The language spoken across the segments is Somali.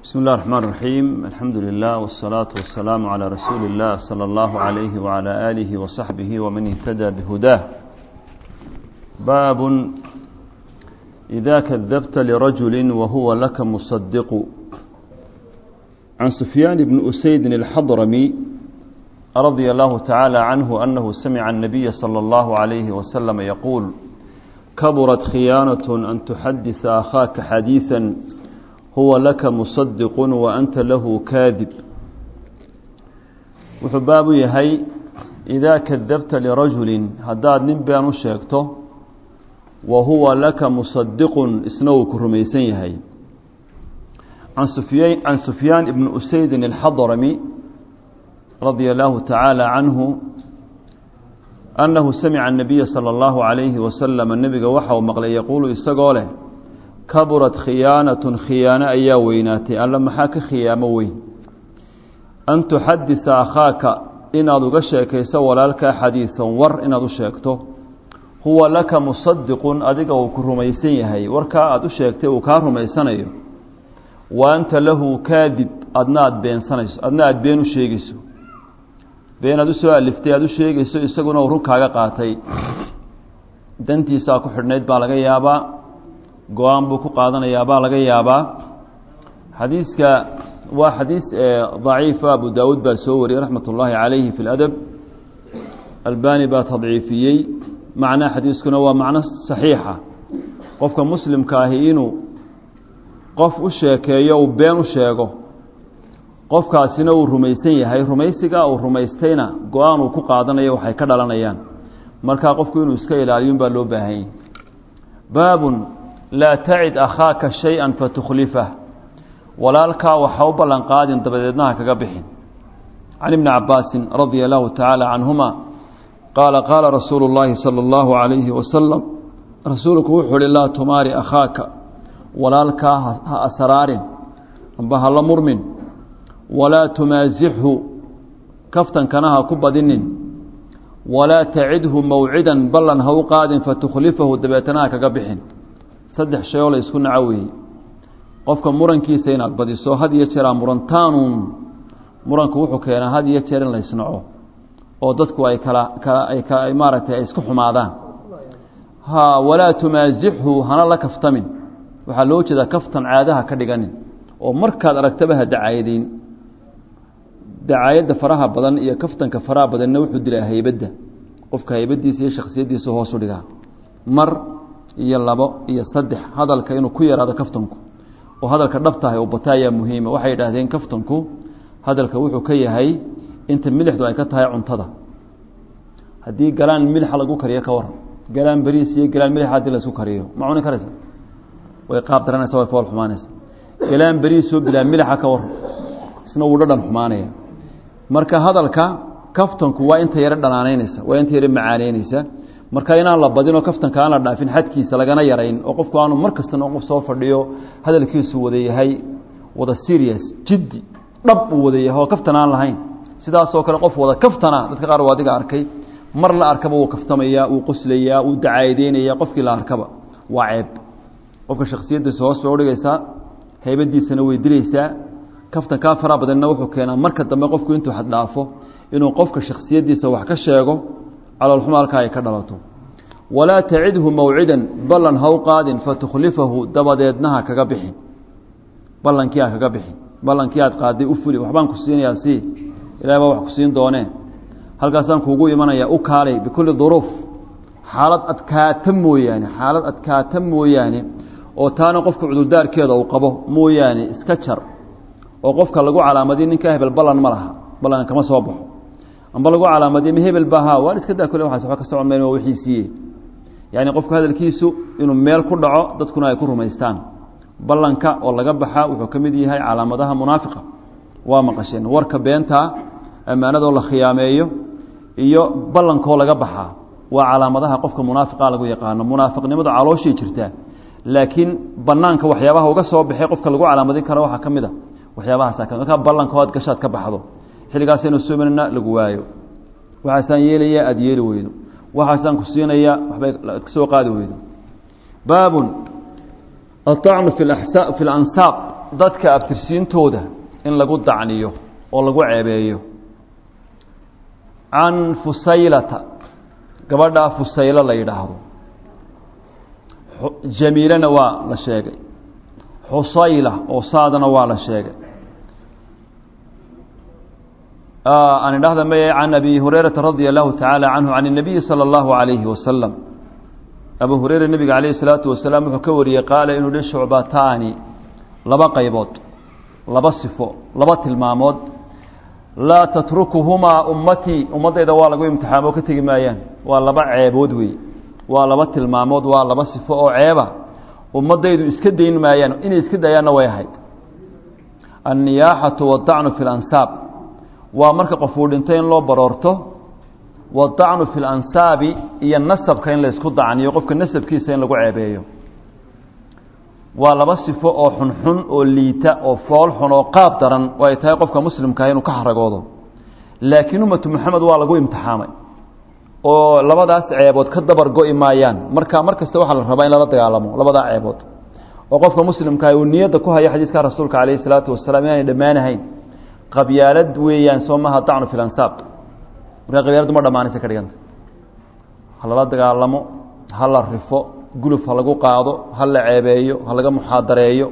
بسم الله الرحمن الرحيم الحمد لله والصلاة والسلام على رسول الله صلى الله عليه وعلى آله وصحبه ومن اهتدى بهداه باب إذا كذبت لرجل وهو لك مصدق عن سفيان بن أسيد الحضرمي رضي الله تعالى عنه أنه سمع النبي صلى الله عليه وسلم يقول كبرت خيانة أن تحدث أخاك حديثا هو لك مصدق وأنت له كاذب وحباب يهي إذا كذبت لرجل هداد نبيان شيكته وهو لك مصدق اسنوك رميسين يهي عن سفيان, عن سفيان بن أسيد الحضرمي رضي الله تعالى عنه أنه سمع النبي صلى الله عليه وسلم النبي وحى ومقلي يقول إستقاله كبرت خيانة خيانة أيا ويناتي ألا محاك خيامة وين أن تحدث أخاك إن أدو شيكيس ولالك حديثا ور إن أدو شيكته هو لك مصدق أدق وكرميسين يهي وركا أدو شيكته وكارميسان أيو وأنت له كاذب أدنا أدبين سنيس أدنا أدبين شيكيسو been aad u soo aliftay aad u sheegayso isaguna uu runkaaga qaatay dantiisaa ku xidhnayd baa laga yaabaa go-aan buu ku qaadanayaa baa laga yaabaa xadiiska waa xadiis daciifa abu daawuud baa soo wariyey raxmat ullaahi calayhi fi ladab albani baa tadciifiyey macnaha xadiiskuna waa macno saxiixa qofka muslimka ahi inuu qof u sheekeeyo uu been u sheego qofkaasina uu rumaysan yahay rumaysiga uu rumaystayna go-aan uu ku qaadanayo waxay ka dhalanayaan markaa qofku inuu iska ilaaliyun baa loo baahan yahy baabun laa tacid akhaaka shay-an fatukhlifah walaalkaa waxa u ballan qaadin dabadeednaha kaga bixin can ibni cabaasin radia allahu tacaala canhuma qaala qaala rasuulu llaahi sala allahu calayhi wasalam rasuulku wuxuu uhi laa tumaari akhaaka walaalkaa ha asraarin amba hala murmin walaa tumaasixhu kaftankana ha ku badinin walaa tacidhu mawcidan ballan ha u qaadin fatukhlifahu dabeetana ha kaga bixin saddex shay oo la isku naco weeye qofka murankiisa inaad badiso had iyo jeer aa murantaanuun muranku wuxuu keenaa had iyo jeer in la isnaco oo dadku ay kala kala ay ka ay maaragtay ay isku xumaadaan ha walaa tumaasixhu hana la kaftamin waxaa loo jeedaa kaftan caadaha ka dhiganin oo markaad aragtaba ha dacaayadayn dacaayadda faraha badan iyo kaftanka faraha badanna wuxuu dilaa haybadda qofka haybadiisa iyo shaksiyaddiisa hoosu dhigaa mar iyo labo iyo saddex hadalka inuu ku yaraado kaftanku oo hadalka dhabtahay oo bata ayaa muhiima waxay idhaahdeen kaftanku hadalka wuxuu ka yahay inta milixdu ay ka tahay cuntada haddii galaan milixa lagu kariyo ka waran galaan beriis iyo galaan milixa haddii laisku kariyo ma cuni karaysa way qaab daranaysa way fool xumaanaysa galaan beriisoo bilaa milixa ka waran isna wuu dhadhan xumaanaya marka hadalka kaftanku waa inta yaro dhanaanaynaysa waa inta yaro macaaneynaysa marka inaan la badinoo kaftanka aan la dhaafin xadkiisa lagana yarayn oo qofku aanu mar kastana qof soo fadhiyo hadalkiisu wada yahay wada serious jiddi dhab uu wada yahay oo kaftan aan lahayn sidaasoo kale qof wada kaftana dadka qaar waa adiga arkay mar la arkaba wuu kaftamayaa wuu qoslayaa wuu dacaadeynaya qofkii la arkaba waa ceeb qofka shaksiyaddiisa hoos bay udhigaysaa haybadiisana way dilaysaa kaftan kaa faraha badanna wuxuu keenaa marka dambe qofku intuu xaddhaafo inuu qofka shaksiyaddiisa wax ka sheego caloolxuma halkaa ay ka dhalato walaa tacidhu mawcidan ballan ha u qaadin fatukhlifahu dabadeednaha kaga bixin ballankii ha kaga bixin ballankii aad qaaday u fuli waxbaan ku siinayaa si ilahay baa wax ku siin doonee halkaasaan kuugu imanayaa u kaalay bikulli duruuf xaalad adkaata mooyaane xaalad adkaata mooyaane oo taana qofka cudurdaarkeeda uu qabo mooyaane iska jar oo qofka lagu calaamadiy ninka hebel ballan ma laha ballan kama soo baxo amba lagu calaamadiy ma hebel ba ha waan iska daa kule waxaas waxba ka socon mayn waa wixiisiiye yacni qofka hadalkiisu inuu meel ku dhaco dadkuna ay ku rumaystaan ballanka oo laga baxa wuxuu ka mid yahay calaamadaha munaafiqa waa maqasheen warka beentaa ammaanadoo la khiyaameeyo iyo ballankoo laga baxaa waa calaamadaha qofka munaafiqa lagu yaqaano munaafiqnimadu calooshii jirtaa laakiin banaanka waxyaabaha uga soo baxay qofka lagu calaamadin karo waxaa ka mid a waxyaabahaasa ka markaa ballankood gashaad ka baxdo xilligaasaynu suumanana lagu waayo waxaasaan yeelaya aada yeeli weydo waxaasaan ku siinaya waxbay ad ka soo qaadi weydo baabun aلطacnu fi fi اlansaaq dadka abtirsiintooda in lagu dacniyo oo lagu ceebeeyo can fusaylata gabadhaa fusaylo la yidhaahdo jamiilana waa la sheegay xusayla oo saadana waa la sheegay aan idhahda maye can abi hurayrata radia allahu tacaala canhu can الnabiyi salى اllahu عalayhi wasalam abu hureyre nebiga calayh الsalaatu wasalaam wuxuu ka wariyey qaala inuu hi shucbataani laba qaybood laba sifo laba tilmaamood laa tatrukuhumaa ummatii ummaddayda waa lagu imtixaamo ka tegi maayaan waa laba ceebood wey waa laba tilmaamood waa laba sifo oo ceeba ummaddaydu iska dayn maayaan inay iska dayaanna way ahayd anniyaaxatu waddacnu fi lansaab waa marka qofuu dhintay in loo baroorto waddacnu fi lansaabi iyo nasabka in laysku dacniyo qofka nasabkiisa in lagu ceebeeyo waa laba sifo oo xunxun oo liita oo fool xun oo qaab daran oo ay tahay qofka muslimkaah inuu ka xaragoodo laakiin ummatu moxamed waa lagu imtixaamay oo labadaas ceebood ka dabar go'i maayaan marka mar kasta waxaa la rabaa in lala dagaalamo labadaa ceebood oo qofka muslimkaah uu niyadda ku hayo xadiiska rasuulka calayhi salaatu wasalaam inaanay dhammaanahayn qabyaalad weeyaan soo maha dacnu fi lansaab markaa qabyaaladu ma dhammaanaysa ka dhiganta ha lala dagaalamo ha la rifo guluf ha lagu qaado ha la ceebeeyo ha laga muxaadareeyo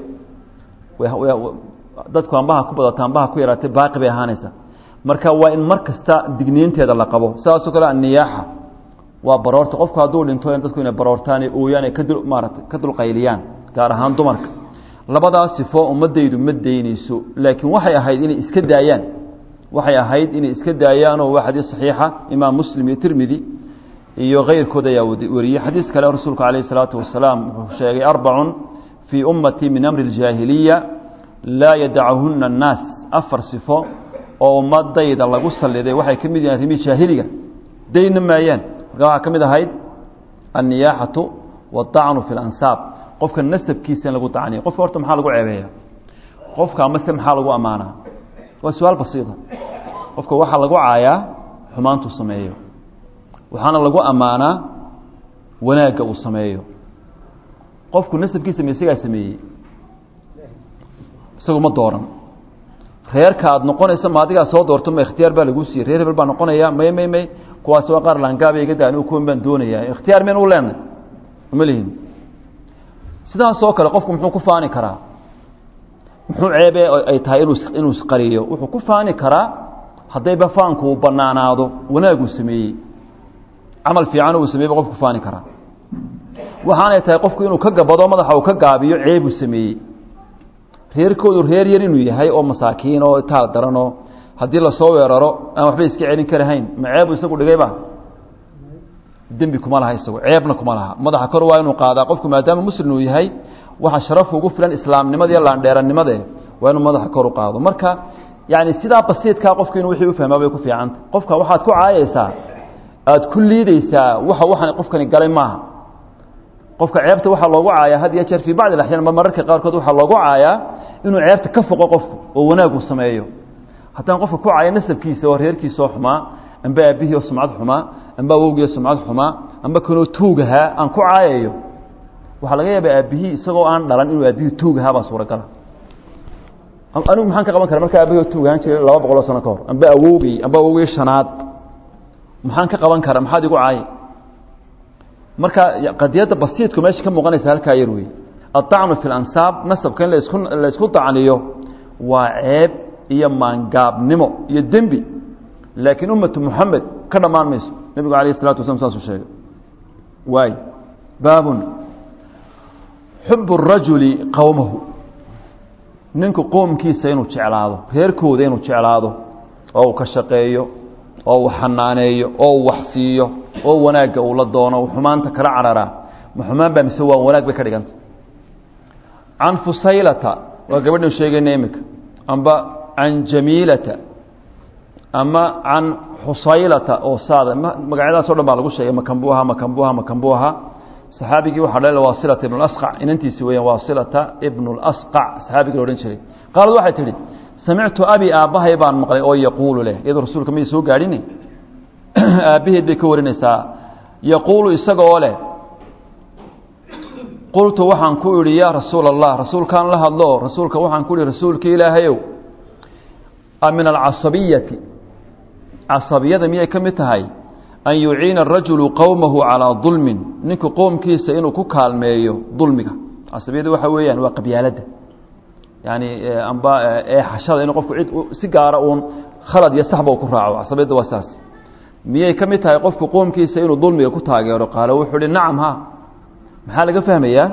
dadku ambaha ku badata ambaha ku yaraatay baaqi bay ahaanaysa marka waa in mar kasta digniinteeda la qabo sidaasoo kale anniyaaxa waa baroorta qofku hadduu dhinto dadku inay baroortaan ee ooyaan ee kadul maarata ka dulqayliyaan gaar ahaan dumarka labadaas sifo ummaddaydu ma daynayso laakiin waxay ahayd inay iska daayaan waxay ahayd inay iska daayaanoo waa xadiis saxiixa imaam muslim iyo tirmidi iyo keyrkood ayaa wariyey xadiis kale rasuulku calayh isalaatu wasalaam wuxuu sheegay arbacun fii ummatii min amri اljaahiliya laa yadachuna annaas afar sifo oo ummadayda lagu saliday waxay ka mid yihin arrimihii jaahiliga dayna maayaan marka waxaa ka mid ahayd anniyaaxatu waddacnu fi lansaab qofka nasabkiisa in lagu dacniyo qofka horta maxaa lagu ceebeeya qofka amase maxaa lagu ammaanaa waa su-aal basiida qofka waxaa lagu caayaa xumaantuu sameeyo waxaana lagu ammaanaa wanaagga uu sameeyo qofku nasabkiisa ma isagaa sameeyey isagu ma dooran reerka aada noqonaysa ma adigaa soo doorto ma ikhtiyaar baa laguu siiyey reer hebel baa noqonaya may may may kuwaas waa qaar laangaaba iga da anigu kuwan baan doonayaa ikhtiyaar meen u leenay uma lihin sidaasoo kale qofku muxuu ku faani karaa muxuu ceebe ay tahay inuu inuu isqariyo wuxuu ku faani karaa haddayba faanku uu banaanaado wanaaguu sameeyey camal fiican uu sameyey ba qofku faani karaa waxaanay tahay qofku inuu ka gabado madaxa uu ka gaabiyo ceebuu sameeyey reerkoodu reer yar inuu yahay oo masaakiin oo taal daranoo haddii lasoo weeraro aan waxba iska celin karahayn ma ceebu isagu dhigayba dembi kuma laha isagu ceebna kuma laha madaxa kor waa inuu qaadaa qofku maadaama muslim uu yahay waxa sharaf ugu filan islaamnimada iyo laandheerannimade waa inuu madaxa kor u qaado marka yani sidaa basiidkaa qofku inuu wixii ufahmaa bay ku fiicanta qofka waxaad ku caayaysaa aada ku liideysaa waxa waxaan qofkani galay maaha qofka ceebta waxaa loogu caayaa had iyo jeer fii bacdi axyaan ma mararka qaarkood waxaa loogu caayaa inuu ceebta ka foqo qofku oo wanaagu sameeyo haddaan qofka ku caaya nasabkiisa oo reerkiisaoo xumaa amba aabihii oo sumcad xumaa amba awowgii oo sumcad xumaa amba kanoo tuugahaa aan ku caayayo waxaa laga yaaba aabihii isagoo aan dhalan inuu aabihii tuugahaa baa suuragala anigu maxaan ka qaban kara marka aabihii oo tuugahaan jiray laba boqol oo sano ka hor amba awowgii amba awowgii shanaad maxaan ka qaban kara maxaad igu caaya marka qadiyadda basiidku meesha ka muuqanaysa halkaa yar wey aلطacnu fi اlansaab nasabka in lasku laysku dacniyo waa ceeb iyo maangaabnimo iyo dembi laakiin ummatu muxamed ka dhammaan mayso nebigu alayh الsalatu waslam saasuu sheegay waay baabun xub الrajuli qowmahu ninku qoomkiisa inuu jeclaado reerkooda inuu jeclaado oo uu ka shaqeeyo oo uu xanaaneeyo oo uu waxsiiyo oo wanaagga uu la doono u xumaanta kala cararaa ma xumaan baa mise waa wanaag bay ka dhiganta can fusaylata waa gabadhan sheegayna iminka amba can jamiilata ama can xusaylata oo saada magacyadaas o dhan baa lagu sheegay makambuha makambuha makambuha saxaabigii waxaa dhalay waasilata ibn اlasqac inantiisi weeyaan waasilata ibn اlasqac saxaabigii la odhan jiray qaalad waxay tidhi samictu abi aabbahay baan maqlay oo yaquulu leh iyadoo rasuulka may soo gaadhini aabbaheed bay ka warinaysaa yaquulu isaga oo leh qultu waxaan ku idhi yaa rasuula allah rasuulkaan la hadlo rasuulka waxaan ku ihi rasuulka ilaahayow a min alcasabiyati casabiyada miyay ka mid tahay an yuciina arajulu qowmahu calaa dulmin ninku qoomkiisa inuu ku kaalmeeyo dulmiga casabiyada waxa weeyaan waa qabyaaladda yani amba eexashada inuu qofku cid si gaara uun khalad iyo saxba u ku raaco casabiyadda waa saas miyay ka mid tahay qofku qoomkiisa inuu dulmiga ku taageero qaalo wuxuu hi nacam ha maxaa laga fahmayaa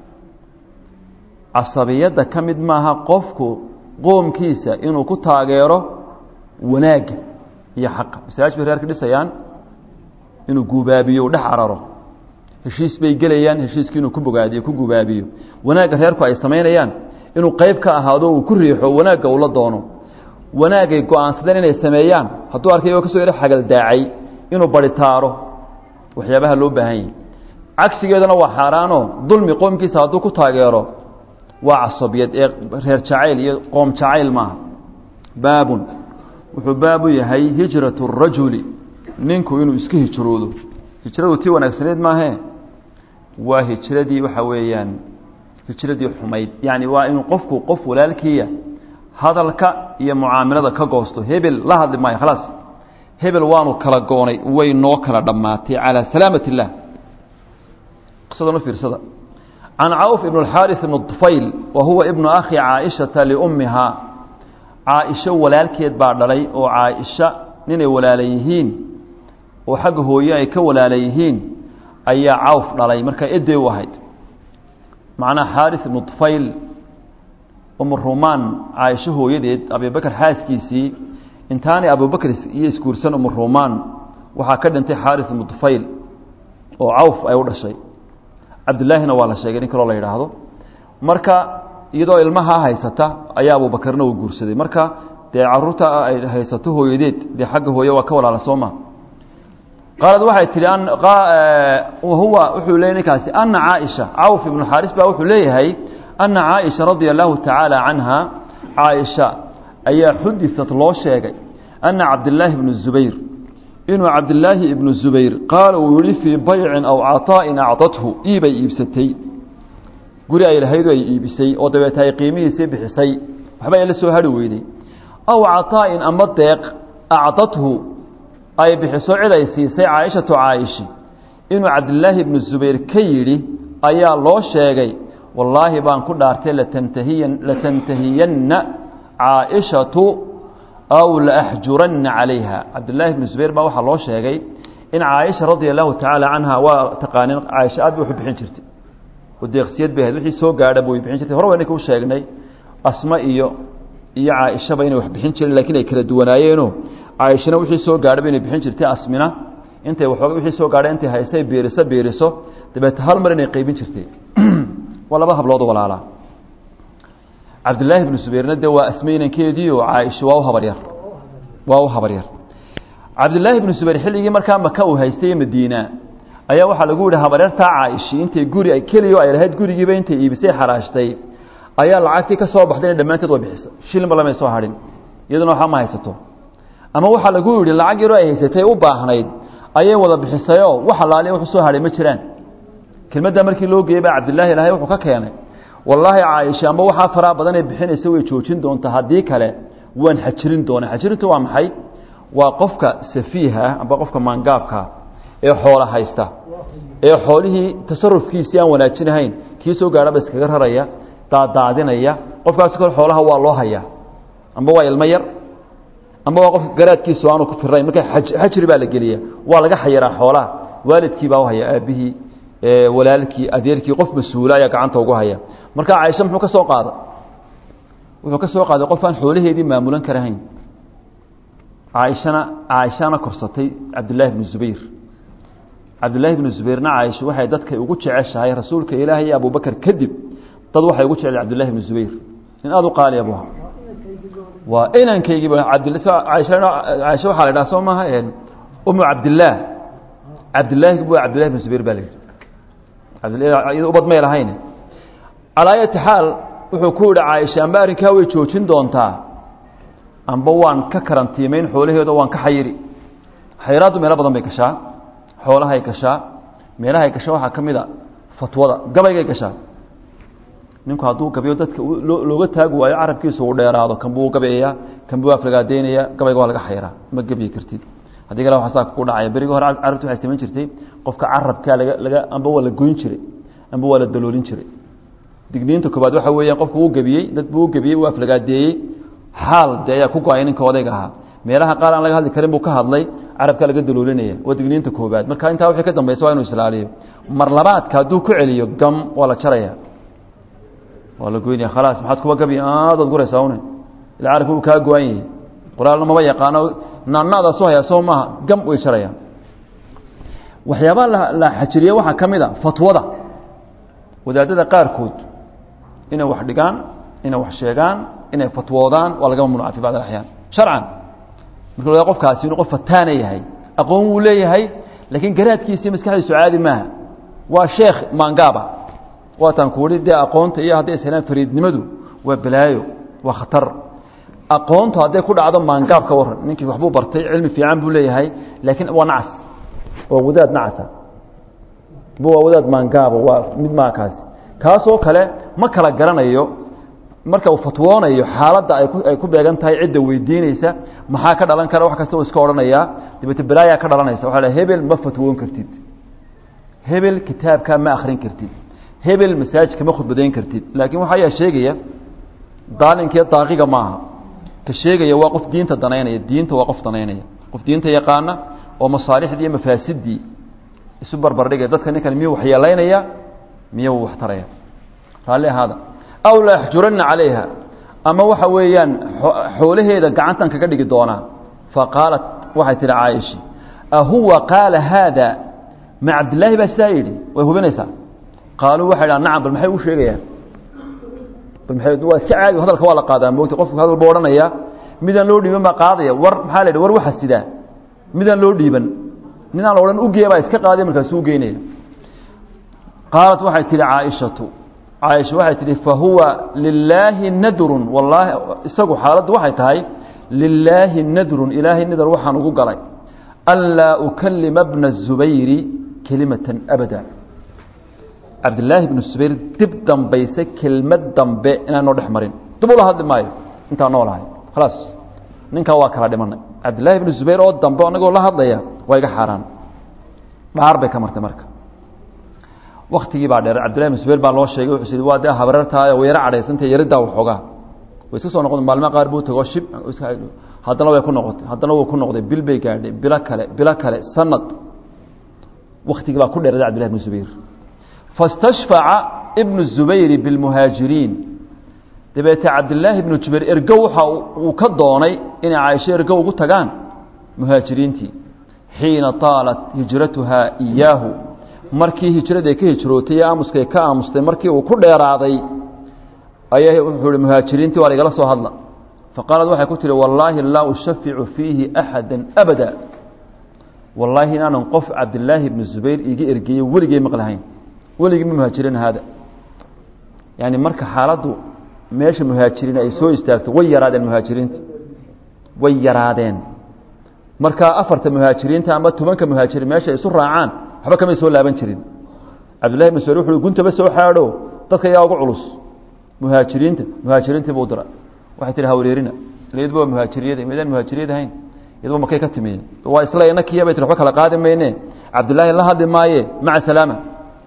casabiyadda ka mid maaha qofku qoomkiisa inuu ku taageero wanaagga iyo xaqa masaajid bay reerka dhisayaan inuu gubaabiyo u dhex cararo heshiis bay gelayaan heshiiskii inuu ku bogaadiyo ku gubaabiyo wanaagga reerku ay samaynayaan inuu qayb ka ahaado uu ku riixo wanaagga uu la doono wanaagay go-aansadeen inay sameeyaan hadduu arkay oo kasoo yaro xagaldaacay inuu baritaaro waxyaabaha loo baahan yahi cagsigeedana waa xaaraano dulmi qoomkiisa hadduu ku taageero waa casabiyad ee reer jacayl iyo qoom jacayl maaha baabun wuxuu baabu yahay hijratu rajuli ninku inuu iska hijroodo hijradu tii wanaagsaneed maahee waa hijradii waxa weeyaan hijradii xumayd yacni waa inuu qofku qof walaalkiiya hadalka iyo mucaamalada ka goosto hebel la hadli maayo khalaas hebel waanu kala goonay way noo kala dhammaatay calaa salaamat اllah qisadan u fiirsada can cawf ibn اlxaariث ibn طufayl wa huwa ibnu akhi caaishata liummihaa caaisho walaalkeed baa dhalay oo caaisha ninay walaala yihiin oo xagga hooye ay ka walaala yihiin ayaa cawf dhalay markaa edey u ahayd macnaha xaariث ibnu طufayl umurumaan caaisho hooyadeed abibakr xaaskiisii intaanay abubakr iyo isguursan umurumaan waxaa ka dhintay xaariث ibnu طufayl oo cawf ay u dhashay cabdilaahina waa la sheegay nin kaloo la yidhaahdo marka iyadoo ilmahaa haysata ayaa abubakarna uu guursaday marka dee caruurta ay haysato hooyadeed dee xagga hooye waa ka walaala sooma qaalad waxay tihi huwa wuxuu leeyay ninkaasi ana caaisha cawf ibnu xaaris baa wuxuu leeyahay ana caaisha radia allahu tacaala canha caaisha ayaa xudisat loo sheegay ana cabdilaahi ibnu zubayr inuu cabdilaahi ibnu zubayr qaala uu yihi fii baycin aw caطaa'in acdathu iibay iibsatay guri ay lahayd ay iibisay oo dabeeta ay qiimihiisii bixisay waxba ay la soo hari weyday aw caطaa'in ama deeq acdathu ay bixiso cid ay siisay caaishatu caa'ishi inuu cabdilaahi ibnu zubayr ka yidhi ayaa loo sheegay wallaahi baan ku dhaartay latantahiyan latantahiyanna caaishatu aw laaxjuranna calayha cabdillaahi ibnu zubayr baa waxaa loo sheegay in caaisha radia allahu tacaala canha waa taqaanin caaisha aad bay waxu bixin jirtay oo deeqsiyad bay ahayd wixii soo gaadha bay bixin jirtay hore wayna ku sheegnay asma iyo iyo caaishaba inay wax bixin jireen lakiin ay kala duwanaayeeno caaishana wixii soo gaadhaba inay bixin jirtay asmina intay waxooga wixii soo gaadha intay haystay biiriso biiriso dabeete hal mar inay qaybin jirtay waa laba hablood walaalaa cabdillaahi ibnu zubayrna dee waa asme inankeediio caaisha waa u habaryar waa u habaryar cabdillaahi ibnu zubayr xilligii markaa maka uu haystay madiina ayaa waxaa lagu yihi habaryartaa caa'ishi intay guri keliyo ay lahayd gurigiiba intay iibisay xaraashtay ayaa lacagtii ka soo baxdayna dhammaanteed waa bixisa shilinba lamay soo hadhin iyaduna waxba ma haysato ama waxaa lagu yidhi lacag yaroo ay haysatay u baahnayd ayay wada bixisayoo wax alaaliya wuxuu soo hadhay ma jiraan kelmaddaa markii loo geeyey baa cabdillaahi ilaahay wuxuu ka keenay wallaahi caaisha amba waxaa faraa badan ee bixinaysa way joojin doontaa haddii kale waan xajirin doonaa xajirintu waa maxay waa qofka safiiha amba qofka maangaabkaa ee xoola haysta ee xoolihii tasarufkiisii aan wanaajinahayn kii soo gaadhaba iskaga raraya daadaadinaya qofkaasi kale xoolaha waa loo hayaa amba waa ilmo yar amba waa qofka garaadkiisu aanu ku firayn marka xajri baa la geliya waa laga xayiraa xoolaha waalidkii baa u haya aabihii walaalkii adeerkii qof mas-uula ayaa gacanta ugu haya marka caaisha muxuu ka soo qaaday wuxuu ka soo qaaday qof aan xoolaheedii maamulan karahayn caaishana caaishana korsatay cabdillaahi bnu zubayr cabdillaahi bnu zubayrna caaisha waxay dadkay ugu jeceshahay rasuulka ilaahay iyo abubakar kadib dad waxay ugu jecel cabdillahi bnu zubayr in aada u qaaliya bu waa inankaygiiba caaisha waxaa la dhaha soo maaha umu cabdillaah cabdillaahi bu cabdillahi bnu zubayr baa la yidhi ubad may lahayn calaa ayati xaal wuxuu ku yihi caaisha amba arrinkaa way joojin doontaa amba waan ka karantiimayn xoolaheedo waan ka xayiri xayiraaddu meelo badan bay gashaa xoolahay gashaa meelahay gasha waxaa ka mid a fatwada gabaygay gashaa ninku hadduu gabayo dadka looga taagi waayo carabkiisa uu dheeraado kan buu gabayayaa kan buu aflagaadeynayaa gabayga waa laga xayraa ma gebyi kartid haddii kale waxaa saa ku dhacaya berigi hore carabti waxay samayn jirtay qofka carabkaa laga laga amba waa la goyn jiray amba waa la daloolin jiray digniinta koobaad waxa weeyaan qofku uu gebiyey dad buu u gebiyey uu aflagaadeeyey xaal dee ayaa ku go-ay ninka odayga ahaa meelaha qaar aan laga hadli karin buu ka hadlay carabkaa laga daloolinaya waa digniinta koobaad marka intaa wixii ka dambaysa waa inuu islaaliyo mar labaadka hadduu ku celiyo gam waa la jaraya waa la goynaya khalaas maxaad kuba gabi aadaad guraysaa une ila carabka uu kaa go-an yahay qoraalna maba yaqaano naanaadaas u hayaa soo maaha gam way jarayaan waxyaabaha la la xajiriye waxaa ka mid a fatwada wadaadada qaarkood inay wax dhigaan inay wax sheegaan inay fatwoodaan waa laga mamnuuca fi bacd alaxyaan sharcan marka la qofkaasi inuu qof fataana yahay aqoon wuu leeyahay laakiin garaadkiisa iyo maskaxdiisu caadi maaha waa sheekh maangaaba waataan kuuhi dee aqoonta iyo hadday ishelaan fariidnimadu waa balaayo waa khatar aqoontu hadday ku dhacdo maangaab ka waran ninkii waxbuu bartay cilmi fiican buu leeyahay laakiin waa nacas waa wadaad nacasa waa wadaad maangaaba waa mid maakaasi kaasoo kale ma kala garanayo marka uu fatwoonayo xaaladda ay ku ay ku beegan tahay cidda weydiinaysa maxaa ka dhalan kara wax kasta uu iska odhanayaa dabeete balaayaa ka dhalanaysa waxa la hebel ma fatwoon kartid hebel kitaabkaa ma akhrin kartid hebel masaajidka ma khudbadayn kartid laakiin waxa ayaa sheegaya daalinkiiyo daaqiga maaha ka sheegaya waa qof diinta danaynaya diinta waa qof danaynaya qof diinta yaqaana oo masaalixdii iyo mafaasidii isu barbardhigaya dadka ninkan miyuu waxyeelaynaya miyuu wax taraya raalli ahaada aw la yaxjuranna calayha ama waxa weeyaan xoolaheeda gacantan kaga dhigi doonaa faqaalat waxay tihi caaisha ahuwa qaala haada ma cabdillaahi baa sidaa yidhi way hubinaysaa qaaluu waxay dhaha nacam bal maxay u sheegayaan bal maxay waa iska caadi hadalka waa la qaadaa moogta qofku hadal buu odhanaya midaan loo dhiiban baa qaadaya war maxaa la yidhi war waxa sidaa midaan loo dhiiban midaan la odhan ugeeya baa iska qaadaya markaasuu ugeynaya qaalat waxay tihi caaishatu caaisha waxay tihi fahuwa lilaahi nadrun wallaahi isagu xaaladdu waxay tahay lilaahi nadrun ilaahay nadar waxaan ugu galay anlaa ukalima bna الzubayri kelimatan abada cabdillaahi bnu zubayr dib dambayse kelmad dambe inaan noo dhex marin dib ula hadli maayo intaan noolahay khalaas ninkaa waa kala dhimanay cabdillahi bnu zubayr oo dambe anagoo la hadlaya waa iga xaaraan dhaar bay ka martay marka waktigii baa dheer cabdillahi bnu zubayr baa loo sheegay wuxuu yidhi waa dee habarartaay way yaro cadhaysantay yariddaa waxoogaa way iska soo noqotay maalmaha qaar buu tago shib haddana way ku noqotay haddana wuu ku noqday bil bay gaadhay bilo kale bilo kale sanad waktigii baa ku dheeraday cabdillahi bnu zubayr fastashfaca ibnu zubayri bilmuhaajiriin dabeete cabdillaahi ibnu jubayr ergo waxa uu ka doonay inay caaisho ergo ugu tagaan muhaajiriintii xiina taalat hijratuhaa iyaahu markii hijraday ka hijrootay ee aamuskay ka aamustay markii uu ku dheeraaday ayay wuxuu hi muhaajiriintii waa laigala soo hadla faqaalad waxay ku tihi wallaahi laa ushaficu fiihi axada abada wallaahi inaanan qof cabdillaahi ibnu zubayr iga ergeeye weligay maqlahayn weligii ma muhaajiriin haada yani marka xaaladdu meesha muhaajiriin ay soo istaagto way yaraadeen muhaajiriinta way yaraadeen marka afarta muhaajiriinta ama tobanka muhaajiriin meesha ay isu raacaan waxba kamay soo laaban jirin cabdillahi ibn sbayr wuxu guntaba soo xaadho dadka yaa ugu culus muhaajiriinta muhaajiriintii buu dira waxay tihi hawreerina iyadba waa muhaajiriyada midaan muhaajiriyad ahayn iyadba makay ka timiye waa isla inakiya bay tir waxba kala qaadi mayne cabdillaahi la hadli maaye maca salaama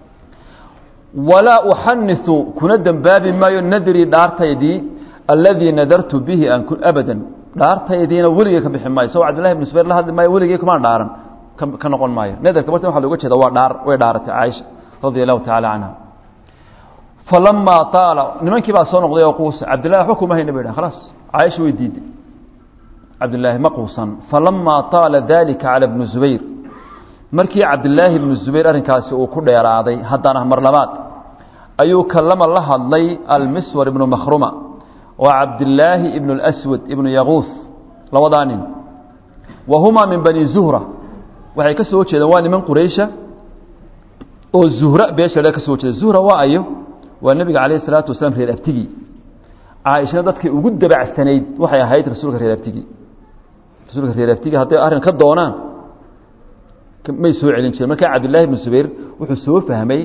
walaa uxaniثu kuna dembaabi maayo nadrii dhaartaydii aladii nadartu bihi an abadan dhaartaydiina weligey ka bixi maayo isagoo cabdillahi ibn zubayr la hadli maayo weligey kumaan dhaaran ka noqon maayo nadarka marta waxa loga jeeda waa dhaar way dhaaratay caaisha radia allahu tacaala canha falamaa taala nimankii baa soo noqday oo quusa cabdillahi waxba kuma hayna bay dhahan khalaas caaisha way diiday cabdillaahi ma quusan falamaa taala dalika cala bni zubayr markii cabdillaahi ibnu zubayr arrinkaasi uu ku dheeraaday haddana mar labaad ayuu kalama la hadlay almiswar ibnu makhruma oo cabdillaahi ibnu اlaswad ibnu yaquus labadaa nin wa humaa min bani zuhra waxay ka soo jeedaan waa niman quraysha oo zuhra beesha ka soo jeeda zuhra waa ayo waa nebiga calayh isalaatu wasalaam reer abtigii caaishana dadkay ugu dabacsanayd waxay ahayd rasuulka reer abtigii rasuulka reer abtigii hadday arrin ka doonaan may soo celin jireen markaa cabdillahi ibnu zubayr wuxuu soo fahmay